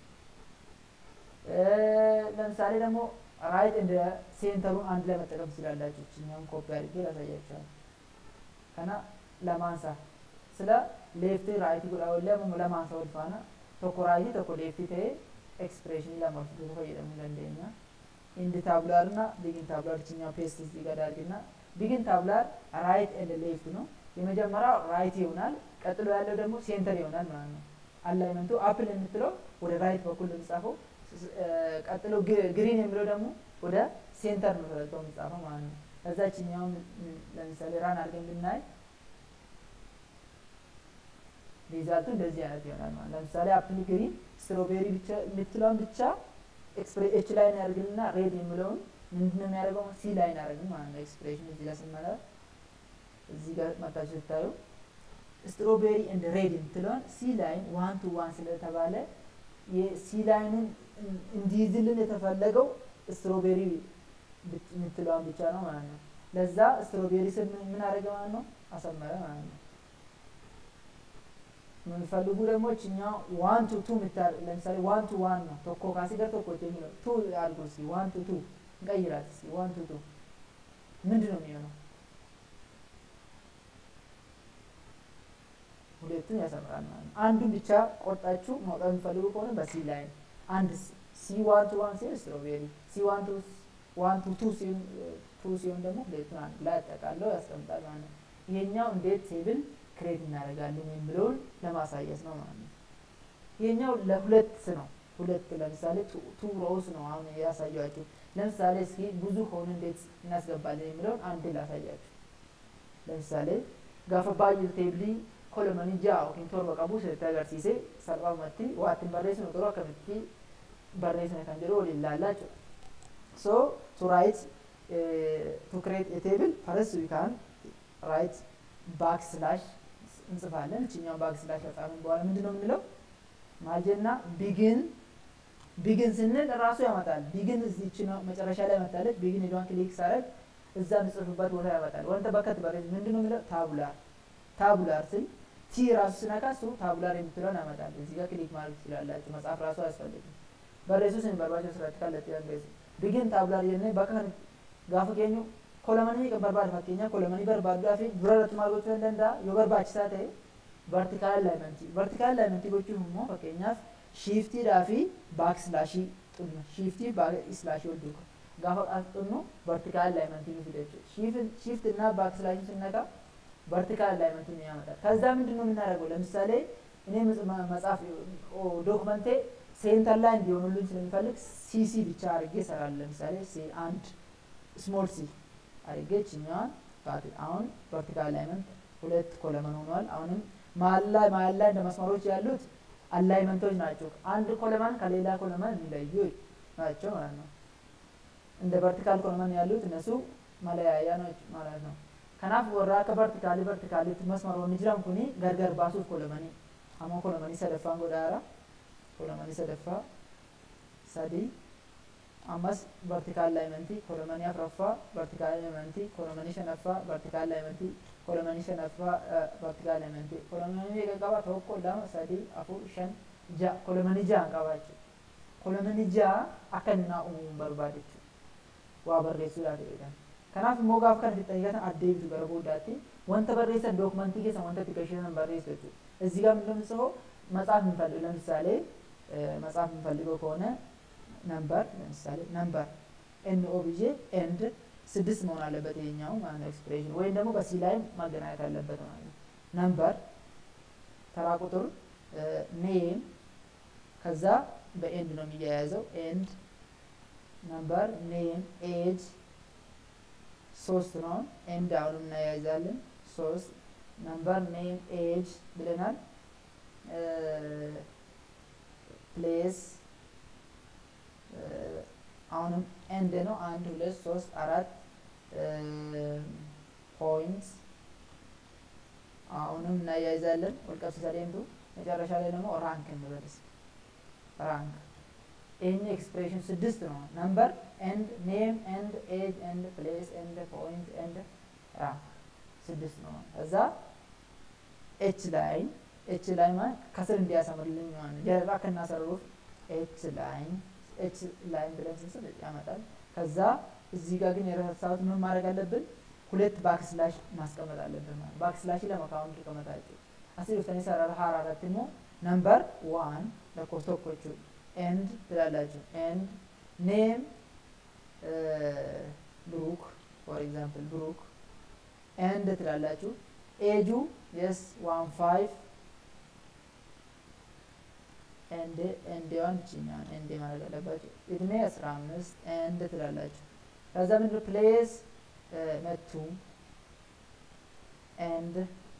ለምሳሌ ደግሞ ራይት እንደ ሴንተሩን አንድ ላይ መጠቀም ትችላላችሁ። እችኛውን ኮፒ አድርጌ ላሳያችኋል። ከና ለማንሳ ስለ ሌፍቲ ራይቲ ጉዳወለ ለማንሳ ወልፋና tokko raayitii tokko leeftii ta'ee ኤክስፕሬሽን ለማፍቱ ፈየደሙ ለንደኛ ኢንድ ታብላር እና ቢግን ታብላር ችኛው ፔስት እዚህ ጋር አድርግና ቢግን ታብላር ራይት ኤንድ ሌፍት ነው። የመጀመሪያው ራይት ይሆናል። ቀጥሎ ያለው ደግሞ ሴንተር ይሆናል ማለት ነው። አላይመንቱ አፕል የምትለው ወደ ራይት በኩል የሚጻፈው፣ ቀጥሎ ግሪን የሚለው ደግሞ ወደ ሴንተር ነው ተደርገው የሚጻፈው ማለት ነው። ከዛ ችኛውን ለምሳሌ ራን አድርገን ብናይ ሪዛልቱ እንደዚህ አይነት ይሆናል ማለት ለምሳሌ አፕል ግሪን ስትሮቤሪ ብቻ የምትለውን ብቻ ኤች ላይ ያደርግልና ሬድ የሚለውን ምንድን ነው የሚያደርገው ሲ ላይ ያደርግን ማለት ነው። ኤክስፕሬሽን እዚህ ጋር ስንመጣ እዚህ ጋር መጣችሁ ስታዩ ስትሮቤሪ እንደ ሬድ የምትለውን ሲ ላይን ዋን ቱ ዋን ስለተባለ የሲ ላይኑን እንዲይዝልን የተፈለገው ስትሮቤሪ የምትለዋን ብቻ ነው ማለት ነው። ለዛ ስትሮቤሪ ስር ምን አደረገ ማለት ነው አሰመረ ማለት ነው። የምንፈልጉ ደግሞ እችኛው ዋን ቱ ቱ ምታር ለምሳሌ ዋን ቱ ዋን ነው ቶኮ ካሲገር ቶኮ የሚለው ቱ አድርጎ እስኪ ዋን ቱ ቱ እንቀይራት እስኪ ዋን ቱ ቱ ምንድን ነው የሚሆነው? ሁለቱን ያሰምራል ማለት ነው። አንዱን ብቻ ቆርጣችሁ ማውጣት የምፈልጉ ከሆነ በሲ ላይ አንድ ሲ ዋን ቱ ዋን ሲሆን ስትሮቤሪ ሲ ዋን ቱ ዋን ቱ ቱ ሲሆን ቱ ሲሆን ደግሞ ሁለቱን አንድ ላይ አጠቃለው ያስቀምጣል ማለት ነው። ይሄኛው እንዴት ቴብል ክሬት እናደርጋለን የሚለውን ለማሳየት ነው ማለት ነው። ይሄኛው ለሁለት ነው። ሁለት ለምሳሌ ቱ ሮውስ ነው አሁን ያሳያችሁ። ለምሳሌ እስኪ ብዙ ሆኑ እንዴት እናስገባለን የሚለውን አንድ ላሳያችሁ። ለምሳሌ ጋፈ ባay'ee teebilii kolomanii ja'a yookiin torba qabu sirriitti agarsiise salphaamatti waa ittiin barreessinu garuu akkamitti barreessina kan jedhu waliin ilaallaa jechuudha. So to write uh, to create a table first we can write backslash እንጽፋለን። እችኛውን ባክስላሽ ከጻፍን በኋላ ምንድን ነው የምንለው? ማጀና ቢግን ቢግን ስንል ራሱ ያመጣል። ቢግን እዚች ነው መጨረሻ ላይ መታለች። ቢግን ሄዷን ክሊክ ሳረግ እዛ ምጽፍበት ቦታ ያመጣል። ወንተ በከት በሬ ምንድን ነው የሚለው? ታቡላር ታቡላር ስል ቲ ቲ ራሱ ስነካ እሱ ታቡላር የምትለውን ያመጣል። እዚህ ጋር ክሊክ ማድረግ ትችላላችሁ። መጽሐፍ ራሱ አያስፈልግም። በሬሱ ስን በርባቸው ስራት ካለት ያንገዝ ቢግን ታቡላር የነ በካን ጋፈ ኬኙ ኮለመኒ በርባድ ፈኬኛ ኮለመኒ በርባዱ ዳፊ ዱረረት ማርጎቹ እንደንዳ የበርባችሳ ta'e vertical alignment vertical alignment gochuun immoo fakkeenyaaf shiiftiidhaa fi baakslaashii xunnu shiiftii baakslaashii wal duuka gaafa xunnu vertical alignment ni fida jechuudha shift እና baakslaashii ስነካ vertical alignment ነው ያመጣል ከዛ ምንድን ነው የምናደርገው ለምሳሌ እኔ መጽሐፍ ዶክመንቴ ሴንተር ላይ እንዲሆኑልኝ ስለሚፈልግ ሲሲ ብቻ አድርጌ እሰራለሁ ለምሳሌ አንድ ስሞል ሲ አድርጌ ችኛዋን አሁን vertical alignment ሁለት ኮለመን ሆኗል አሁንም መሀል ላይ መሀል ላይ እንደ መስመሮች ያሉት አላይመንቶች ናቸው። አንድ ኮለመን ከሌላ ኮለመን የሚለዩ ናቸው ማለት ነው። እንደ ቨርቲካል ኮለመን ያሉት እነሱ መለያያ ናቸው ማለት ነው። ከናፍ ወራ ከቨርቲካሊ ቨርቲካሊ መስመሮን ጅራን ኩኒ ገርገር ባሱፍ ኮለመኒ አሞ ኮለመኒ ሰደፋን ጎዳራ ኮለመኒ ሰደፋ ሰዲ አማስ ቨርቲካል ላይመንቲ ኮለመኒ አፍረፋ ቨርቲካል ላይመንቲ ኮለመኒ ሸነፋ ቨርቲካል ላይመንቲ kolomanii shanaffaa vertikaal elementii kolomanii meeqa qaba tokko lama sadii afur shan ja'a kolomanii ja'an qaba jechuudha kolomanii ja'a akka inni naa uumuun barbaade jechuudha waa barreessuudhaaf jedhan kanaaf immoo gaafa kana fixanii gatan addeebitu gara booddaatti wanta barreessan dookumentii keessan wanta itti gashiisan barreessu jechuudha እዚህ ጋር ምንድነው መጽሐፍ የምንፈልግ ለምሳሌ መጽሐፍ የምንፈልገው ከሆነ ነምበር ለምሳሌ ነምበር ኤንኦ ብዬ ኤንድ ስድስት መሆን አለበት ይሄኛው ማለት ነው ኤክስፕሬሽን ወይም ደግሞ በሲ ላይ ማገናኘት አለበት ማለት ነው ነምበር ተራ ቁጥር ኔም ከዛ በኤንድ ነው የሚያያዘው ኤንድ ነምበር ኔም ኤጅ ሶስት ነው ኤንድ አሁንም እናያይዛለን ሶስት ነምበር ኔም ኤጅ ብለናል ፕሌስ አሁንም ኤንድ ነው አንድ ሁለት ሶስት አራት ፖይንት አሁንም እናያይዛለን ወልቀብስ ሰሌምቱ መጨረሻ ላይ ደግሞ ራንክ እንበልስ ራንክ ይህን ኤክስፕሬሽን ስድስት ነው ነምበር ኤንድ ኔም ኤንድ ኤጅ ኤንድ ፕሌስ ኤንድ ፖይንት ኤንድ ራንክ ስድስት ነው ከዛ ኤች ላይ ኤች ላይ ማለት ከስር እንዲያሰምርልኝ ማለት ጀርባ ከናሰሩፍ ኤች ላይን ኤች ላይን ብለን ስንስል ያመጣል ከዛ እዚህ ጋር ግን የረሳሁት ምን ማድረግ አለብን ሁለት ባክስላሽ ማስቀመጥ አለብን ማለት ባክስላሽ ለመካውን ተቀመጣችሁ አስር ውስጥ ሰራራ ሀራራት ደግሞ ነምበር ዋን ለኮስቶኮቹ ኤንድ ትላላችሁ ኤንድ ኔም ብሩክ ፎር ኤግዛምፕል ብሩክ ኤንድ ትላላችሁ ኤጁ የስ ዋን ፋይቭ ኤንድ ኤንዴዋን ችኛን ኤንዴ ማለት አለባችሁ እድሜ አስራ አምስት ኤንድ ትላላችሁ ከዛ ምንድን ፕሌስ መቱ ኤንድ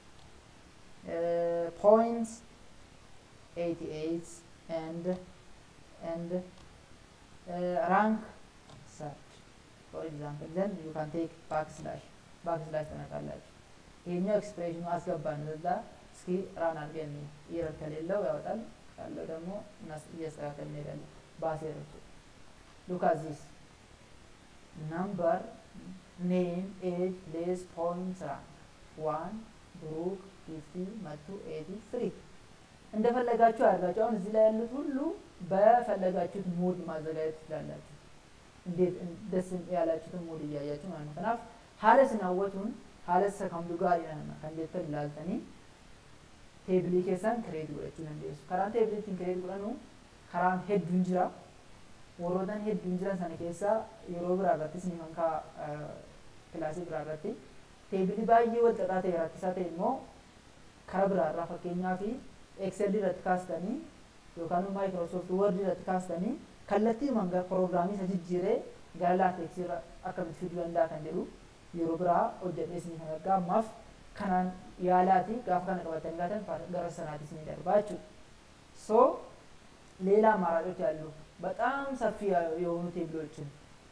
ፖይንት ኤይቲ ኤይት ኤንድ ኤንድ ራንክ ሰርች ፎር ኤግዛምፕል ዘን ዩ ካን ቴክ ባክ ስላሽ ባክ ስላሽ ትነካላችሁ ይሄኛው ኤክስፕሬሽኑ አስገባን እዛ እስኪ ራን አድርገን ኢረር ከሌለው ያወጣል ካለው ደግሞ እያስተካከል እንሄዳለን ባሴሮች ሉክ አት ዚስ ነምበር ኔም ኤጅ ፕሌስ ፖይንት ራንክ ዋን ብሩክ ፊፍቲ መቱ ኤቲ ፍሪ እንደፈለጋችሁ አድርጋችሁ አሁን እዚህ ላይ ያሉት ሁሉ በፈለጋችሁት ሙድ ማዘጋጀት ትችላላችሁ እንዴት ደስ ያላችሁትን ሙድ እያያችሁ ማለት ነው ከናፍ ሀለስ ናወቱን ሀለስ ከምዱ ጋር ይነና ከንዴት ላልተኒ teebilii keessan kireet godhachuu dandeessu karaan teebiliitiin kireet godhanu karaan hedduun jira warrootan hedduun jiran sana keessaa yeroo biraa irrattis ni mankaa kilaasii biraa irratti teebilii baay'ee wal xaxaa ta'e rakkisaa ta'e immoo kara biraa irraa fakkeenyaa fi ekselii irratti kaastanii yookaan maayikiroosoft word irratti kaastanii kallattii manga piroogiraamii isa jijjiiree gara laateeksii irra akkamitti fiduu danda'a kan jedhu yeroo biraa hojjedhee isinii kan argaa ammaaf kanaan yaalaati gaafa kana qabatanii gaatan gara sanaatis ni darbaa jechuudha ሶ ሌላ አማራጮች አሉ በጣም ሰፊ የሆኑ ቴብሎችን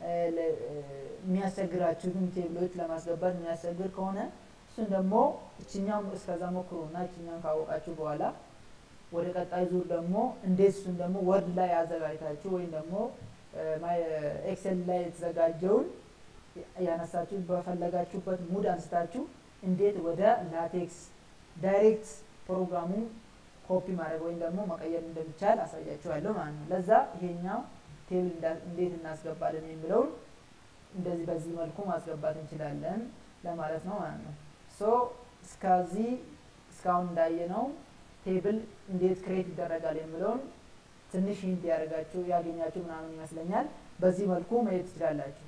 የሚያስቸግራችሁትን ቴብሎች ለማስገባት የሚያስቸግር ከሆነ እሱን ደግሞ እችኛም እስከዛ ሞክሩና እችኛም ካወቃችሁ በኋላ ወደ ቀጣይ ዙር ደግሞ እንዴት እሱን ደግሞ ወርድ ላይ አዘጋጅታችሁ ወይም ደግሞ ኤክሴል ላይ የተዘጋጀውን ያነሳችሁ በፈለጋችሁበት ሙድ አንስታችሁ እንዴት ወደ ላቴክስ ዳይሬክት ፕሮግራሙ ኮፒ ማድረግ ወይም ደግሞ መቀየር እንደሚቻል አሳያችኋለሁ ማለት ነው። ለዛ ይሄኛው ቴብል እንዴት እናስገባለን የሚለውን እንደዚህ በዚህ መልኩ ማስገባት እንችላለን ለማለት ነው ማለት ነው። ሶ እስከዚህ እስካሁን እንዳየነው ቴብል እንዴት ክሬት ይደረጋል የሚለውን ትንሽ ሂንት ያደርጋችሁ ያገኛችሁ ምናምን ይመስለኛል። በዚህ መልኩ መሄድ ትችላላችሁ።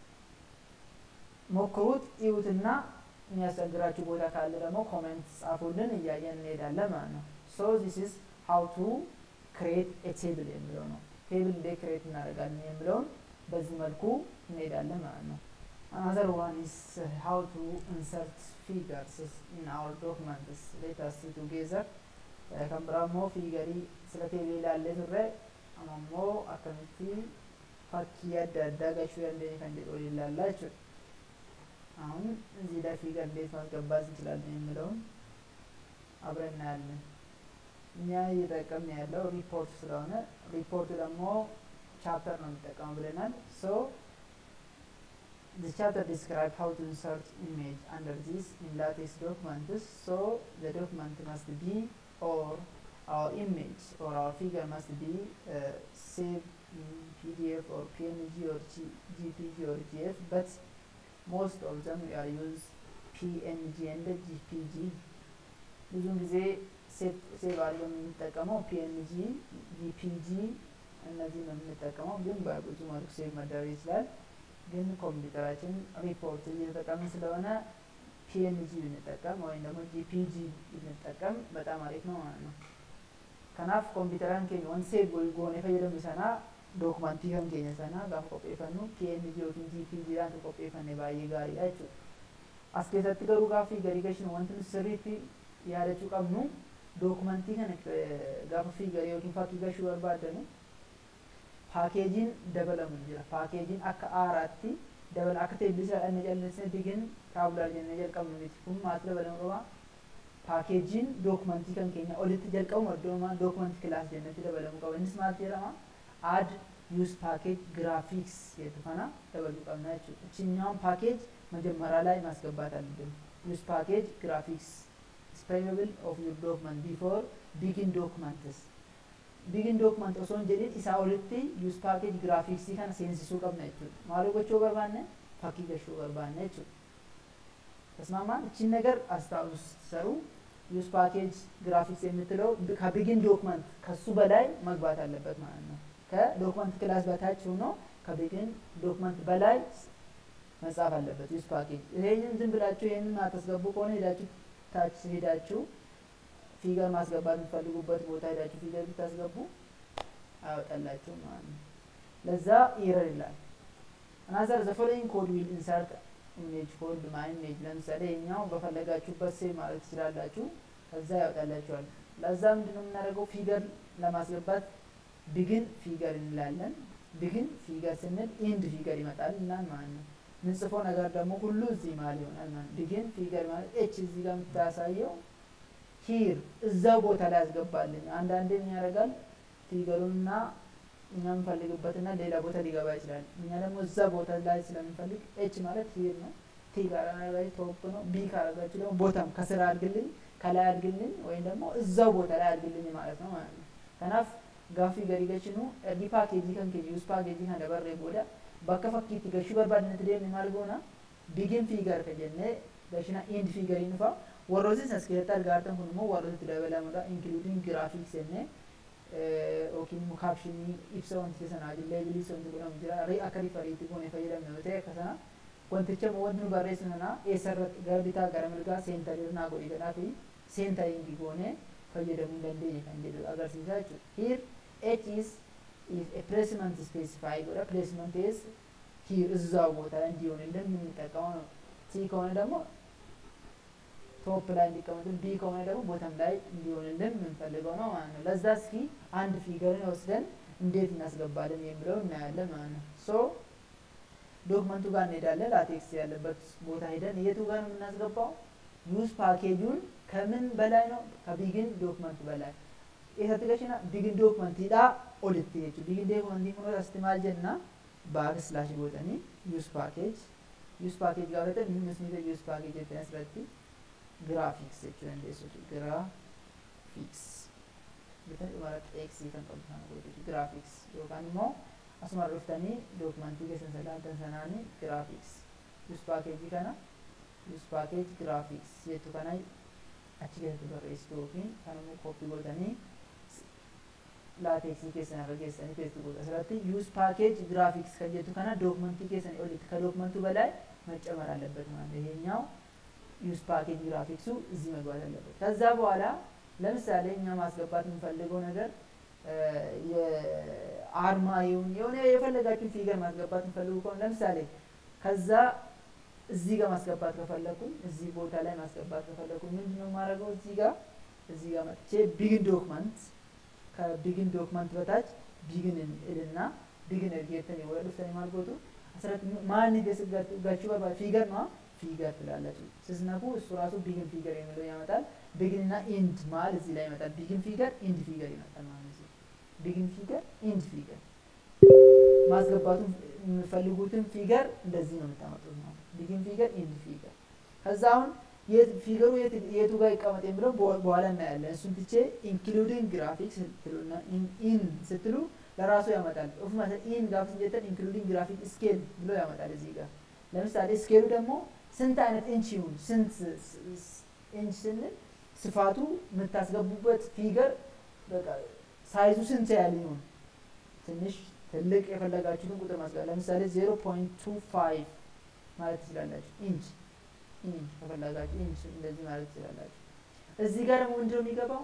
ሞክሩት፣ እዩትና የሚያስቸግራችሁ ቦታ ካለ ደግሞ ኮሜንት ጻፉልን፣ እያየን እንሄዳለን ማለት ነው። ሶ ዚስ ኢዝ ሃው ቱ ክሬት ኤ ቴብል የሚለው ነው። ቴብል እንዴት ክሬት እናደርጋለን የሚለውን በዚህ መልኩ እንሄዳለን ማለት ነው። Another one is uh, how to insert figures in our documents. Let us see together. kan biraa immoo fiigarii sila teebii ilaallee turre amma immoo akkamitti fakkii adda addaa gashuu dandeenya kan jedhu waliin ilaallaa jechuudha. አሁን እዚህ ላይ ፊገር እንዴት ማስገባት እንችላለን የሚለውን አብረን እናያለን። እኛ እየጠቀምን ያለው ሪፖርት ስለሆነ ሪፖርት ደግሞ ቻፕተር ነው የሚጠቀሙ ብለናል። ሶ The chapter describes how to insert image under this in latex documents. So the document must be or our image or our figure must be uh, saved in PDF or PNG or G GPG or GF, but most of them we are use PNG and GPG. ብዙውን ጊዜ ሴቭ አድርገን የምንጠቀመው ፒኤንጂ ጂፒጂ እነዚህ ነው የምንጠቀመው፣ ግን በብዙ መልኩ ሴቭ መደረግ ይችላል። ግን ኮምፒውተራችን ሪፖርት እየተጠቀምን ስለሆነ ፒኤንጂ ብንጠቀም ወይም ደግሞ ጂፒጂ ብንጠቀም በጣም አሪፍ ነው ማለት ነው። kanaaf kompiitaraan keenya waan seef goone fayyadamnu sana dookumantii kan keenya sana gaafa qopheeffannu PNG yookiin GPG dhaan kan qopheeffanne baay'ee gaariidha jechuudha. As keessatti garuu gaaffii garii gashinu wanti nuti sirriitti yaadachuu qabnu dookumantii kana gaafa fiigarii yookiin fakkii gashuu barbaadanu paakeejiin dabalamu jira. Paakeejiin akka aaraatti dabala akka teebbisaa dhanne jallisne digin taabulaar jennee jalqabnu miti. Kun maatti dabalamu qabaa? paakeejiin dookumantii kan keenya olitti jalqabu iddoomaan dookumantii kilaas jennatti dabalamu qaba. Innis maal jedhama? Add use package graphics jedhu kana dabaluu qabna jechuudha. Ichinyaan paakeej መጀመሪያ ላይ ማስገባት አለብን። use package graphics is preferable of your document before begin documents. Begin document osoo hin jedhin isaa olitti use package graphics kana seensisuu qabna jechuudha. Maal gochuu barbaanne? Fakkii gashuu barbaanne jechuudha. ተስማማን? እቺን ነገር አስታውሱ ስትሰሩ ዩዝ ፓኬጅ ግራፊክስ የምትለው ከቢጊን ዶክመንት ከሱ በላይ መግባት አለበት ማለት ነው። ከዶክመንት ክላስ በታች ሆኖ ከቢጊን ዶክመንት በላይ መጻፍ አለበት ዩዝ ፓኬጅ። ይሄንን ዝም ብላችሁ ይሄንን አታስገቡ ከሆነ ሄዳችሁ ታች ሄዳችሁ ፊገር ማስገባት የምትፈልጉበት ቦታ ሄዳችሁ ፊገር ብታስገቡ አያወጣላችሁም ማለት ነው። ለዛ ይረር ይላል። አናዘር ዘ ፎሎዊንግ ኮድ ዊል ኢንሰርት ኢሜጅ ኮድ ማይ ኢሜጅ ለምሳሌ የኛው በፈለጋችሁበት ሴቭ ማለት ትችላላችሁ። ከዛ ያወጣላችኋል። ለዛ ምንድነው የምናደርገው? ፊገር ለማስገባት ቢግን ፊገር እንላለን። ቢግን ፊገር ስንል ኢንድ ፊገር ይመጣል እናል ማለት ነው። ምንጽፈው ነገር ደግሞ ሁሉ እዚህ መሀል ይሆናል ማለት ነው። ቢግን ፊገር ማለት ኤች እዚህ ጋር የምታሳየው ሂር እዛው ቦታ ላይ ያስገባልኝ። አንዳንዴ ምን ያደርጋል ፊገሩንና እኛ የምንፈልግበትና ሌላ ቦታ ሊገባ ይችላል። እኛ ደግሞ እዛ ቦታ ላይ ስለምንፈልግ ኤች ማለት ሂር ነው። ቲ ካረጋችሁ ቶፕ ነው። ቢ ካረጋችሁ ደግሞ ቦታም ከስራ አድርግልኝ፣ ከላይ አድርግልኝ ወይም ደግሞ እዛው ቦታ ላይ አድርግልኝ ማለት ነው ማለት ነው። ከናፍ ጋፊ ገሪ ገችኑ ኤርዲ ፓኬጂ ከን keenya ዩስ ፓኬጂ kan dabarree booda bakka fakkiitti gashuu barbaadnetti deemne maal goona bigin fiigar ka jennee gashina ind fiigariin dhufa warrootni as keessatti argaartan kun immoo warrootatti dabalamudha inkluudin giraafiks jennee yookiin immoo kaapshinii ibsa wanticha sanaa leebilii wanti godhamu jira akka rifariitti goone fayyadamne yoo ta'e akka sana wanticha wanti nu barreessu sana eessarratti gara bitaa gara mirgaa seentarii naa godhi jedhaa fi seentariingi goone fayyadamuu dandeenya kan jedhu agarsiisaa jechuudha. Here H is if a placement specify godha placement is here እዛው ቦታ ላይ እንዲሆንልን የምንጠቀመው ነው። ሲ ከሆነ ደግሞ ቶፕ ላይ እንዲቀመጥልን ቢ ከሆነ ደግሞ ቦተም ላይ እንዲሆንልን የምንፈልገው ነው ማለት ነው። ለዛ እስኪ አንድ ፊገርን ወስደን እንዴት እናስገባለን የሚለው እናያለን ማለት ነው። ሶ ዶክመንቱ ጋር እንሄዳለን። ላቴክስ ያለበት ቦታ ሄደን የቱ ጋር ነው የምናስገባው? ዩዝ ፓኬጁን ከምን በላይ ነው? ከቢግን ዶክመንት በላይ eessatti gashina bigin dookumantiidha olitti jechuudha. Bigin dookumantii kun asitti maal jenna baak slaash gootanii use package use package gaafatan innis ni use package jettanii asirratti graphics jechuu dandeessu. graphics bitan dhumarratti x kan qabu kana godhuti graphics yookaan immoo asuma dhuftanii dookumentii keessan sagantan sanaanii graphics use package kana use package graphics jettu kana achi keessatti barreessitu yookiin kan immoo koppii godhanii laateeksii keessan irra geessanii peestii godhu asirratti use package graphics kan jettu kana dookumentii keessanii olitti ከዶክመንቱ በላይ መጨመር አለበት ማለት ነው። ይሄኛው ዩዝ ፓኬጅ ግራፊክሱ እዚህ መግባት አለበት። ከዛ በኋላ ለምሳሌ እኛ ማስገባት የምንፈልገው ነገር የአርማ ይሁን የሆነ የፈለጋችሁን ፊገር ማስገባት የምፈልጉ ከሆነ ለምሳሌ ከዛ እዚህ ጋር ማስገባት ከፈለኩኝ እዚህ ቦታ ላይ ማስገባት ከፈለኩኝ ምንድን ነው የማደርገው? እዚህ ጋር እዚህ ጋር መጥቼ ቢግን ዶክመንት ከቢግን ዶክመንት በታች ቢግን እልና ቢግን እርጌተን ወደፍተን ማልጎቱ አስረት ማን ገችሁ በባ ፊገር ነው ፊገር ትላላችሁ። ስትነኩ እሱ ራሱ ቢግን ፊገር የሚለው ያመጣል። ቢግን እና ኢንድ ማል እዚህ ላይ ይመጣል። ቢግን ፊገር ኢንድ ፊገር ይመጣል ማለት ነው። ቢግን ፊገር ኢንድ ፊገር ማስገባቱን የምፈልጉትን ፊገር እንደዚህ ነው የምታመጡት ማለት ቢግን ፊገር ኢንድ ፊገር ከዛ አሁን ፊገሩ የቱ ጋር ይቀመጥ የሚለው በኋላ እናያለን። እሱን ትቼ ኢንክሉዲንግ ግራፊክስ ስትሉና ኢን ስትሉ ለራሱ ያመጣል። ኦፍ ማለት ኢን ጋር ስንጀተን ኢንክሉዲንግ ግራፊክ ስኬል ብሎ ያመጣል እዚህ ጋር። ለምሳሌ ስኬሉ ደግሞ ስንት አይነት ኢንች ይሁን ስንት ኢንች ስንል ስፋቱ የምታስገቡበት ፊገር በቃ ሳይዙ ስንት ያህል ይሁን ትንሽ ትልቅ የፈለጋችሁትን ቁጥር ማስገባት ለምሳሌ ዜሮ ፖይንት ቱ ፋይቭ ማለት ትችላላችሁ ኢንች ኢንች ከፈለጋችሁ ኢንች እንደዚህ ማለት ትችላላችሁ። እዚህ ጋር ደግሞ ምንድነው የሚገባው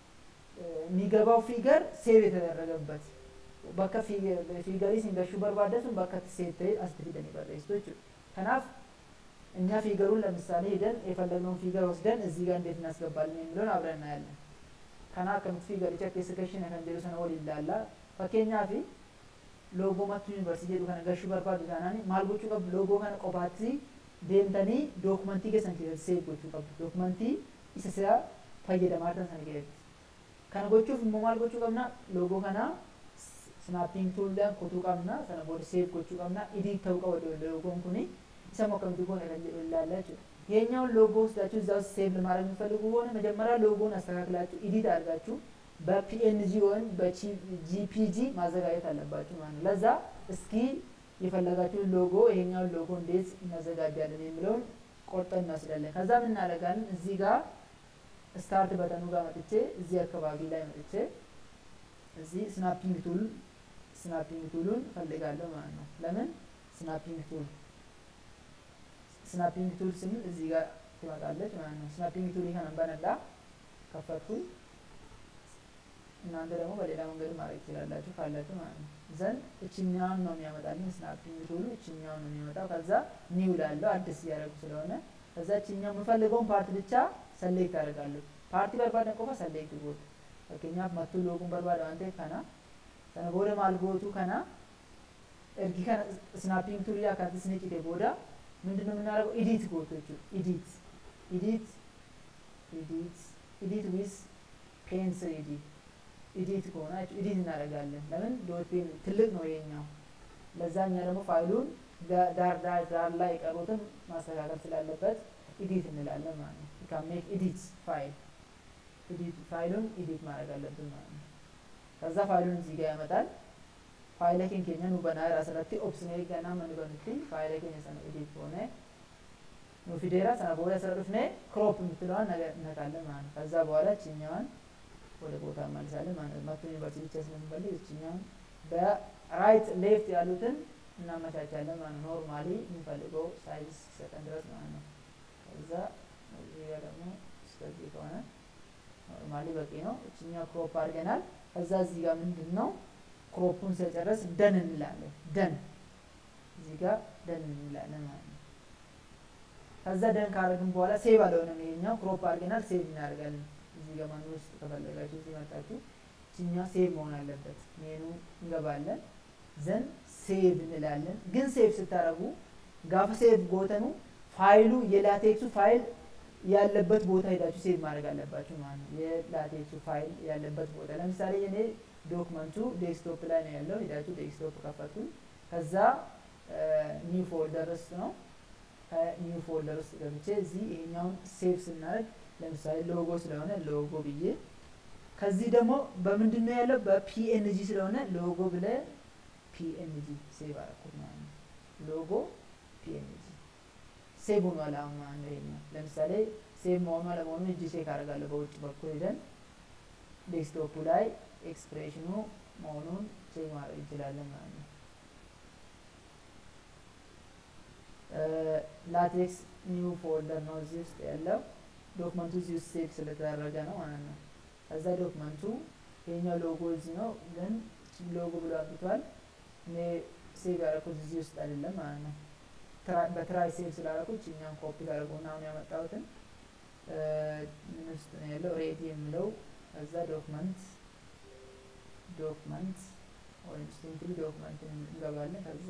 የሚገባው ፊገር ሴቭ የተደረገበት bakka fiigarii isin gashuu barbaaddan sun bakka seef ta'e asitti fidanii barreessitu jechuudha. Kanaaf እኛ ፊገሩን ለምሳሌ ሄደን የፈለግነውን ፊገር ወስደን እዚህ ጋር እንዴት እናስገባለን የሚለውን አብረን እናያለን። ከና ከምት ፊገሪcha keessa gashina kan jedhu sana waliin ilaalla. Fakkeenyaaf loogoo mattuu yuunivarsiitii jedhu kana gashuu barbaadu taanaan maal gochuu qabdu loogoo kana qofaatti deemtanii dookumentii keessan keessatti seef gochuu qabdu. Dookumentii isa isaa fayyadamaa tan sana keessatti. Kana gochuuf immoo maal gochuu qabna loogoo kana snapping tuuldhaan kutuu qabna sana booda seef gochuu qabna ኢዲት ta'uu qaba loogoon kuni isa moo akkamitti goone kan jedhu ilaalla jechuudha የኛውን ሎጎ ወስዳችሁ እዛ ውስጥ ሴቭ ለማድረግ የሚፈልጉ ከሆነ መጀመሪያ ሎጎን አስተካክላችሁ ኢዲት አድርጋችሁ በፒኤንጂ ወይም በጂፒጂ ማዘጋጀት አለባችሁ ማለት ነው ለዛ እስኪ የፈለጋችሁን ሎጎ ይሄኛውን ሎጎ እንዴት እናዘጋጃለን የሚለውን ቆርጠን እንወስዳለን ከዛ ምን እናደርጋለን እዚህ ጋር ስታርት በተኑ ጋር መጥቼ እዚህ አካባቢ ላይ መጥቼ እዚህ ስናፒንግ ቱል ስናፒንግ ቱሉን ፈልጋለሁ ማለት ነው። ለምን ስናፒንግ ቱል ስናፒንግ ቱል ስንል እዚህ ጋር ትመጣለች ማለት ነው። ስናፒንግ ቱል ከነን በነላ ከፈትኩኝ። እናንተ ደግሞ በሌላ መንገድ ማድረግ ትችላላችሁ ካላችሁ ማለት ነው። ዘንድ እችኛውን ነው የሚያመጣልኝ ስናፒንግ ቱሉ እችኛውን ነው የሚያመጣው። ከዛ ኒው ላለው አዲስ እያደረጉ ስለሆነ ከዛ እችኛው የምፈልገውን ፓርት ብቻ ሰሌክት አደርጋለሁ። ፓርቲ በርባደን ቆፋ ሰሌክት ጎት fakkeenyaaf mattuu looguun barbaada waan ta'eef kana sana booda maal gootu kana ergi kana snaapping turii akkatti isin cite booda ምንድን ነው የምናደርገው ኢዲት ጎቶ ኢዲት ኢዲት ኢዲት ኢዲት ዊዝ ፔንስል ኢዲት ኢዲት ከሆነ ኢዲት እናደርጋለን ለምን ዶት ፔን ትልቅ ነው የኛው ለዛ እኛ ደግሞ ፋይሉን ዳር ዳር ዳር ላይ የቀሩትን ማስተካከል ስላለበት ኢዲት እንላለን ማለት ነው ካሜክ ኢዲት ፋይል ኢዲት ፋይሉን ኢዲት ማድረግ አለብን ማለት ነው። ከዛ ፋይሉን እዚህ ጋር ያመጣል። ፋይለ ኬን ኬኛ ኑ በና ራስratti ኦፕሽኔ ገና መን በኑቲ ፋይለ ኬኛ ሰነ ኢዲት ሆነ ኑ ፊዴራ ሰነ በኋላ ሰረፍኔ ክሮፕ የምትለዋን ነገር እነካለን ማለት ነው። ከዛ በኋላ እችኛዋን ወደ ቦታ እንመልሳለን ማለት ነው። መቶ ዩኒቨርሲቲ ብቻ ስለምንፈልግ እችኛዋን በራይት ሌፍት ያሉትን እናመቻቻለን ማለት ነው። ኖርማሊ የምንፈልገው ሳይዝ ሲሰጠን ድረስ ማለት ነው። ከዛ እዚህ ጋር ደግሞ እስከዚህ ከሆነ ኖርማሊ በቂ ነው። እችኛው ክሮፕ አድርገናል። ከዛ እዚህ ጋር ምንድን ነው ክሮፑን ስለጨረስ ደን እንላለን። ደን እዚህ ጋር ደን እንላለን ማለት ነው። ከዛ ደን ካደረግን በኋላ ሴቭ አልሆነም። ይሄኛው ክሮፕ አድርገናል፣ ሴቭ እናደርጋለን። እዚህ ጋር ማን ውስጥ ከፈለጋችሁ እዚህ መጣችሁ እችኛው ሴቭ መሆን አለበት። ሜኑ እንገባለን፣ ዘን ሴቭ እንላለን። ግን ሴቭ ስታደርጉ ጋፍ ሴቭ ጎተኑ ፋይሉ የላቴክሱ ፋይል ያለበት ቦታ ሄዳችሁ ሴቭ ማድረግ አለባችሁ ማለት ነው። የላቴክሱ ፋይል ያለበት ቦታ ለምሳሌ እኔ ዶክመንቱ ዴስክቶፕ ላይ ነው ያለው። ሄዳችሁ ዴስክቶፕ ከፈቱኝ። ከዛ ኒው ፎልደር ውስጥ ነው። ከኒው ፎልደር ውስጥ ገብቼ እዚህ ይሄኛውን ሴቭ ስናደርግ ለምሳሌ ሎጎ ስለሆነ ሎጎ ብዬ ከዚህ ደግሞ በምንድን ነው ያለው? በፒኤንጂ ስለሆነ ሎጎ ብለ ፒኤንጂ ሴቭ አደረኩት ማለት ነው። ሎጎ ፒኤንጂ ሴቭ ሆኗል። አሁን ማለት ነው ይሄኛው ለምሳሌ ሴቭ መሆኑ አለመሆኑ እጅ ቼክ አደርጋለሁ። በውጭ በኩል ሄደን ዴስክቶፑ ላይ ኤክስፕሬሽኑ መሆኑን ቼክ ማድረግ እንችላለን ማለት ነው። ላቴክስ ኒው ፎልደር ነው እዚህ ውስጥ ያለው ዶክመንቱ እዚህ ውስጥ ሴቭ ስለተደረገ ነው ማለት ነው። ከዛ ዶክመንቱ ይሄኛው ሎጎ እዚህ ነው፣ ግን ሎጎ ብሎ አምጥቷል። እኔ ሴቭ ያደረኩት እዚህ ውስጥ አይደለም ማለት ነው። በትራይ ሴቭ ስላደረኩት እኛን ኮፒ ላደረጉና አሁን ያመጣሁትን ምን ውስጥ ነው ያለው ሬዲ የሚለው ከዛ ዶክመንት ዶክመንት ወይም ሲምፕሊ ዶክመንት እንገባለን። ከዛ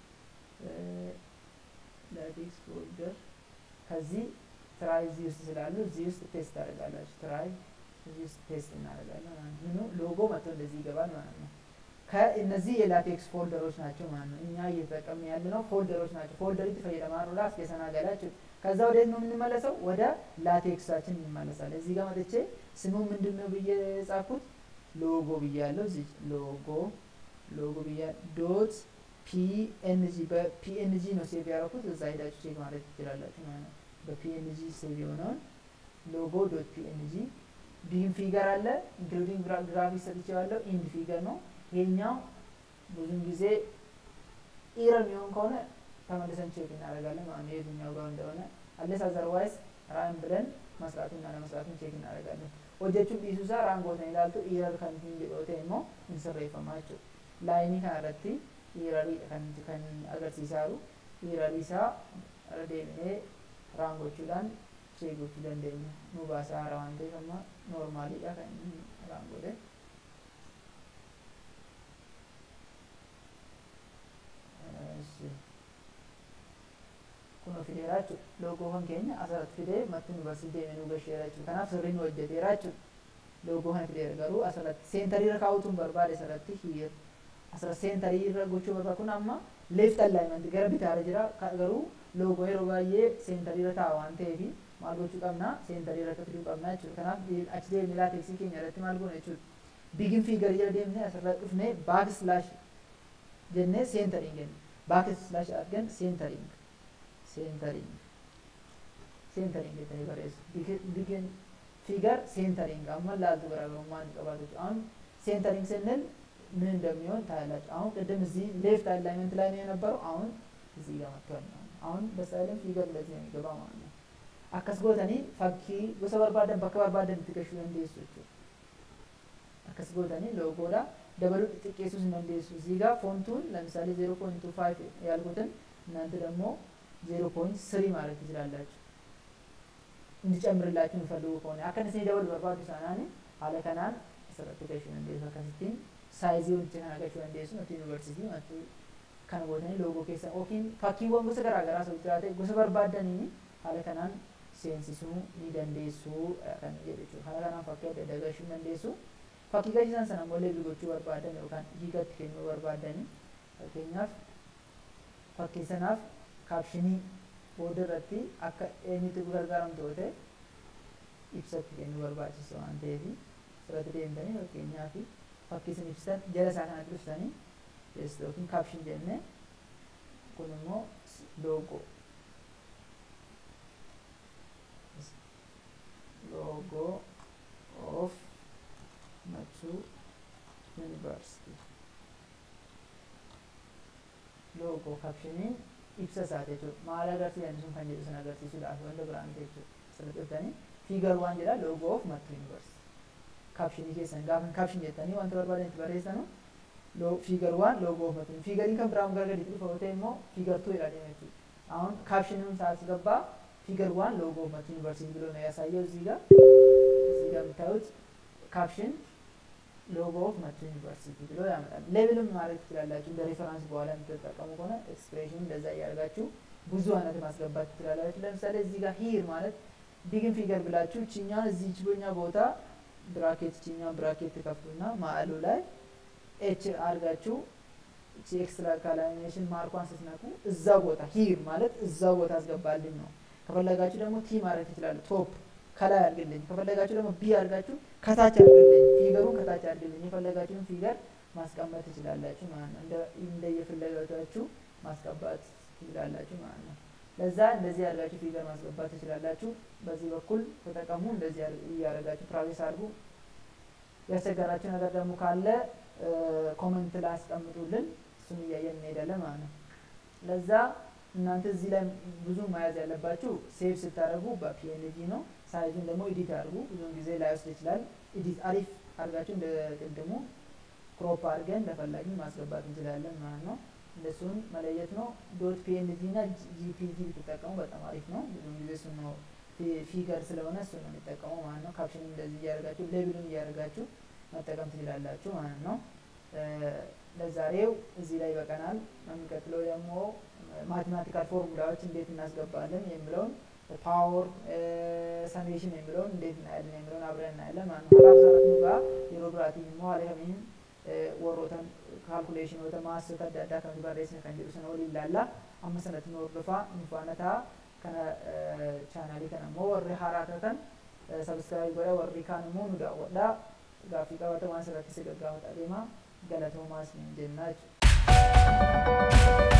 ላቴክስ ፎልደር ከዚህ ትራይ እዚህ ውስጥ ስላሉ እዚህ ውስጥ ፔስት ታደርጋላችሁ። ትራይ እዚህ ውስጥ ፔስት እናደርጋለን ማለት ነው። ምኑ ሎጎ መጥቶ እንደዚህ ይገባል ማለት ነው። ከእነዚህ የላቴክስ ፎልደሮች ናቸው ማለት ነው። እኛ እየተጠቀምን ያለ ነው ፎልደሮች ናቸው። ፎልደር ፈየደማሩ ላስ የሰናገላችሁ ከዛ ወደ ነው የምንመለሰው? ወደ ላቴክሳችን እንመለሳለን። እዚህ ጋር መጥቼ ስሙ ምንድን ነው ብዬ የጻፍኩት ሎጎ ብያለሁ። እዚህ ሎጎ ሎጎ ብያ ዶት ፒኤንጂ በፒኤንጂ ነው ሴቭ ያደረኩት። እዛ ሄዳችሁ ቼክ ማድረግ ትችላላችሁ ማለት ነው። በፒኤንጂ ሴቭ የሆነውን ሎጎ ዶት ፒኤንጂ ቢም ፊገር አለ ኢንክሉዲንግ ግራፊክስ ሰጥቼዋለሁ። ኢንድ ፊገር ነው ይሄኛው። ብዙን ጊዜ ኢረር የሚሆን ከሆነ ተመልሰን ቼክ እናደርጋለን ማለት ነው የትኛው ጋር እንደሆነ አለስ አዘርዋይስ ራን ብለን መስራቱን እና ለመስራቱን ቼክ እናደርጋለን። hojjechuun dhiisuu isaa raangoota ilaaltu iirar kan hin jedhoote immoo hin sirreeffamaa jechuudha. Laayinii kanarratti iirariidha kan kan agarsiisaa jiru. Iirarii isaa irra deemnee raangochuudhaan ishee gochuu dandeenya. Nu baasaa haara waan ta'eef amma noormaaliidha kan inni raangode. Kun fideera jechuudha. Loogoowwan keenya asirratti fidee matti nu barsiisee deemee nu gasheera jechuudha. Kanaaf sirrii nu hojjeteera jechuudha. Loogoo kana fideera garuu asirratti seentariirra kaa'utuun barbaade asirratti hiir asirratti seentariirra gochuu barbaade kun amma leeft alignment gara bitaarra jira garuu loogoo yeroo baay'ee seentariirra taa'a waan ta'eef maal gochuu qabna seentariirra akka fiduu qabna jechuudha. Kanaaf achi deemnee laateksii keenya irratti maal goona jechuudha. Bigin fiigar jala deemnee asirra dhufnee baak slaash jennee seentariin jenna. Baak slaash argan seentariin. ሴንተሪንግ ሴንተሪንግ jettanii barreessu ቢግን ፊገር ሴንተሪንግ አሁን ላልቱ ገራገሩማን ቀባቶች አሁን ሴንተሪንግ ስንል ምን እንደሚሆን ታያላችሁ። አሁን ቅድም እዚህ ሌፍት አላይመንት ላይ ነው የነበረው፣ አሁን እዚህ ጋር መጥቷል። አሁን በሳይለን ፊገር እንደዚህ ነው የሚገባ ማለት ነው። akkas gootanii fakkii gosa barbaadan bakka barbaadan itti gashuu dandeessu jechuudha. akkas gootanii loogoodha dabaluu xixiqqeessuus hin dandeessu. እዚህ ጋር ፎንቱን ለምሳሌ ዜሮ ፖይንት ቱ ፋይቭ ያልኩትን እናንተ ደግሞ ዜሮ ፖይንት ስሪ ማለት ትችላላችሁ እንዲጨምርላችሁ የሚፈልጉ ከሆነ አከነስ ደበል በርባዱ ሳናኒ ሀለ ከናን asirratti gashuu dandeessu akkasittiin saayizii walitti kana gashuu dandeessu nuti yuunivarsiitii matu kana gootanii loogoo keessa yookiin fakkiiwwan gosa garaa garaa osoo jiraate gosa barbaadanii haala kanaan seensisuu ni dandeessu kan jedhu jechuudha. Haala kanaan fakkii adda addaa gashuu dandeessu. Fakkii gashiisan sana immoo leebii gochuu barbaadan yookaan hiikatti kennuu barbaadanii fakkeenyaaf fakkii sanaaf kaapshinii booda irratti akka eenyutti gargaaramtu yoo ta'e ibsatti kennuu barbaachisa waan ta'eef asirratti deemtanii fakkeenyaaf fakkii isin ibsitan jala isaa kanatti ibsanii teessoo yookiin kaapshin jennee kun immoo loogoo loogoo of Mattuu University loogoo kaapshiniin ibsa isaa jechuudha. Maal agarsiisan sun kan jedhu sun agarsiisuudhaaf wanta biraan jechuudha. Asirratti dhuftanii fiigar waan jedha loogoo of Mattuu University. Kaapshinii keessan gaafa kaapshin jettanii wanta barbaadan itti barreessanu fiigar waan loogoo of Mattuu. Fiigariin kan biraan gara gadiitti dhufa yoo ta'e immoo fiigar tuu jedha deema jechuudha. አሁን ካፕሽኑን ሳስገባ ፊገር ዋን ሎጎ ኦፍ መቱ ዩኒቨርሲቲ ብሎ ነው ያሳየው። እዚህ ጋር እዚህ ጋር የምታዩት ካፕሽን ሎጎ ኦፍ መቱ ዩኒቨርሲቲ ብሎ ያመጣል። ሌብልም ማድረግ ትችላላችሁ እንደ ሬፈራንስ በኋላ የምትጠቀሙ ከሆነ ኤክስፕሬሽን እንደዛ እያደርጋችሁ ብዙ አይነት ማስገባት ትችላላችሁ። ለምሳሌ እዚህ ጋር ሂር ማለት ቢግን ፊገር ብላችሁ ችኛን እዚህ ችቦኛ ቦታ ብራኬት ችኛን ብራኬት ትከፍቱና ማዕሉ ላይ ኤች አድርጋችሁ እቺ ኤክስትራ ካላሚኔሽን ማርኳን ስትነኩ እዛ ቦታ ሂር ማለት እዛ ቦታ አስገባልኝ ነው። ከፈለጋችሁ ደግሞ ቲ ማድረግ ትችላለ ቶፕ ከላይ አድርግልኝ፣ ከፈለጋችሁ ደግሞ ቢ አድርጋችሁ ከታች አድርግልኝ፣ ፊገሩን ከታች አድርግልኝ፣ የፈለጋችሁን ፊገር ማስቀመጥ ትችላላችሁ ማለት ነው። እንደ የፍላጎታችሁ ማስቀባት ትችላላችሁ ማለት ነው። ለዛ እንደዚህ አድርጋችሁ ፊገር ማስገባት ትችላላችሁ። በዚህ በኩል ተጠቀሙ። እንደዚህ እያደረጋችሁ ፕራክቲስ አድርጉ። ያስቸገራችሁ ነገር ደግሞ ካለ ኮመንት ላይ አስቀምጡልን፣ እሱን እያየን እንሄዳለን ማለት ነው። ለዛ እናንተ እዚህ ላይ ብዙ መያዝ ያለባችሁ ሴቭ ስታደርጉ በፒኤንጂ ነው። ሳይዙን ደግሞ ኤዲት አድርጉ። ብዙውን ጊዜ ላይወስድ ይችላል። ኤዲት አሪፍ አድርጋችሁ እንደ ቅድሙ ክሮፕ አድርገን እንደፈላጊ ማስገባት እንችላለን ማለት ነው። እንደሱን መለየት ነው። ዶት ፒኤንጂ እና ጂፒጂ ብትጠቀሙ በጣም አሪፍ ነው። ብዙውን ጊዜ እሱ ነው ፊገር ስለሆነ እሱ ነው የሚጠቀመው ማለት ነው። ካፕሽን እንደዚህ እያደረጋችሁ ሌብሉን እያደረጋችሁ መጠቀም ትችላላችሁ ማለት ነው። ለዛሬው እዚህ ላይ ይበቀናል። የሚቀጥለው ደግሞ ማቴማቲካል ፎርሙላዎች እንዴት እናስገባለን የሚለውን ፓወር ሰሜሽን የሚለውን እንዴት እናያለን የሚለውን አብረን እናያለን ማለት ነው። ሀራፍ ሰረቱ ጋር የሮግራቲ መዋለ ከሚን ወሮተን ካልኩሌሽን ወተ ማሰተ አዳዳ ከሚ barreessine kan jedhu sana waliin ilaalla amma sanatti nu hordofaa nu faana ta'a kana chaanaalii kana immoo warri haaraa taatan sabskiraayib godha warri kaan immoo nu daawwadha gaaffii qabata waan sirratti si gaggaafataa deema galatoomaas ni jennaa jechuudha.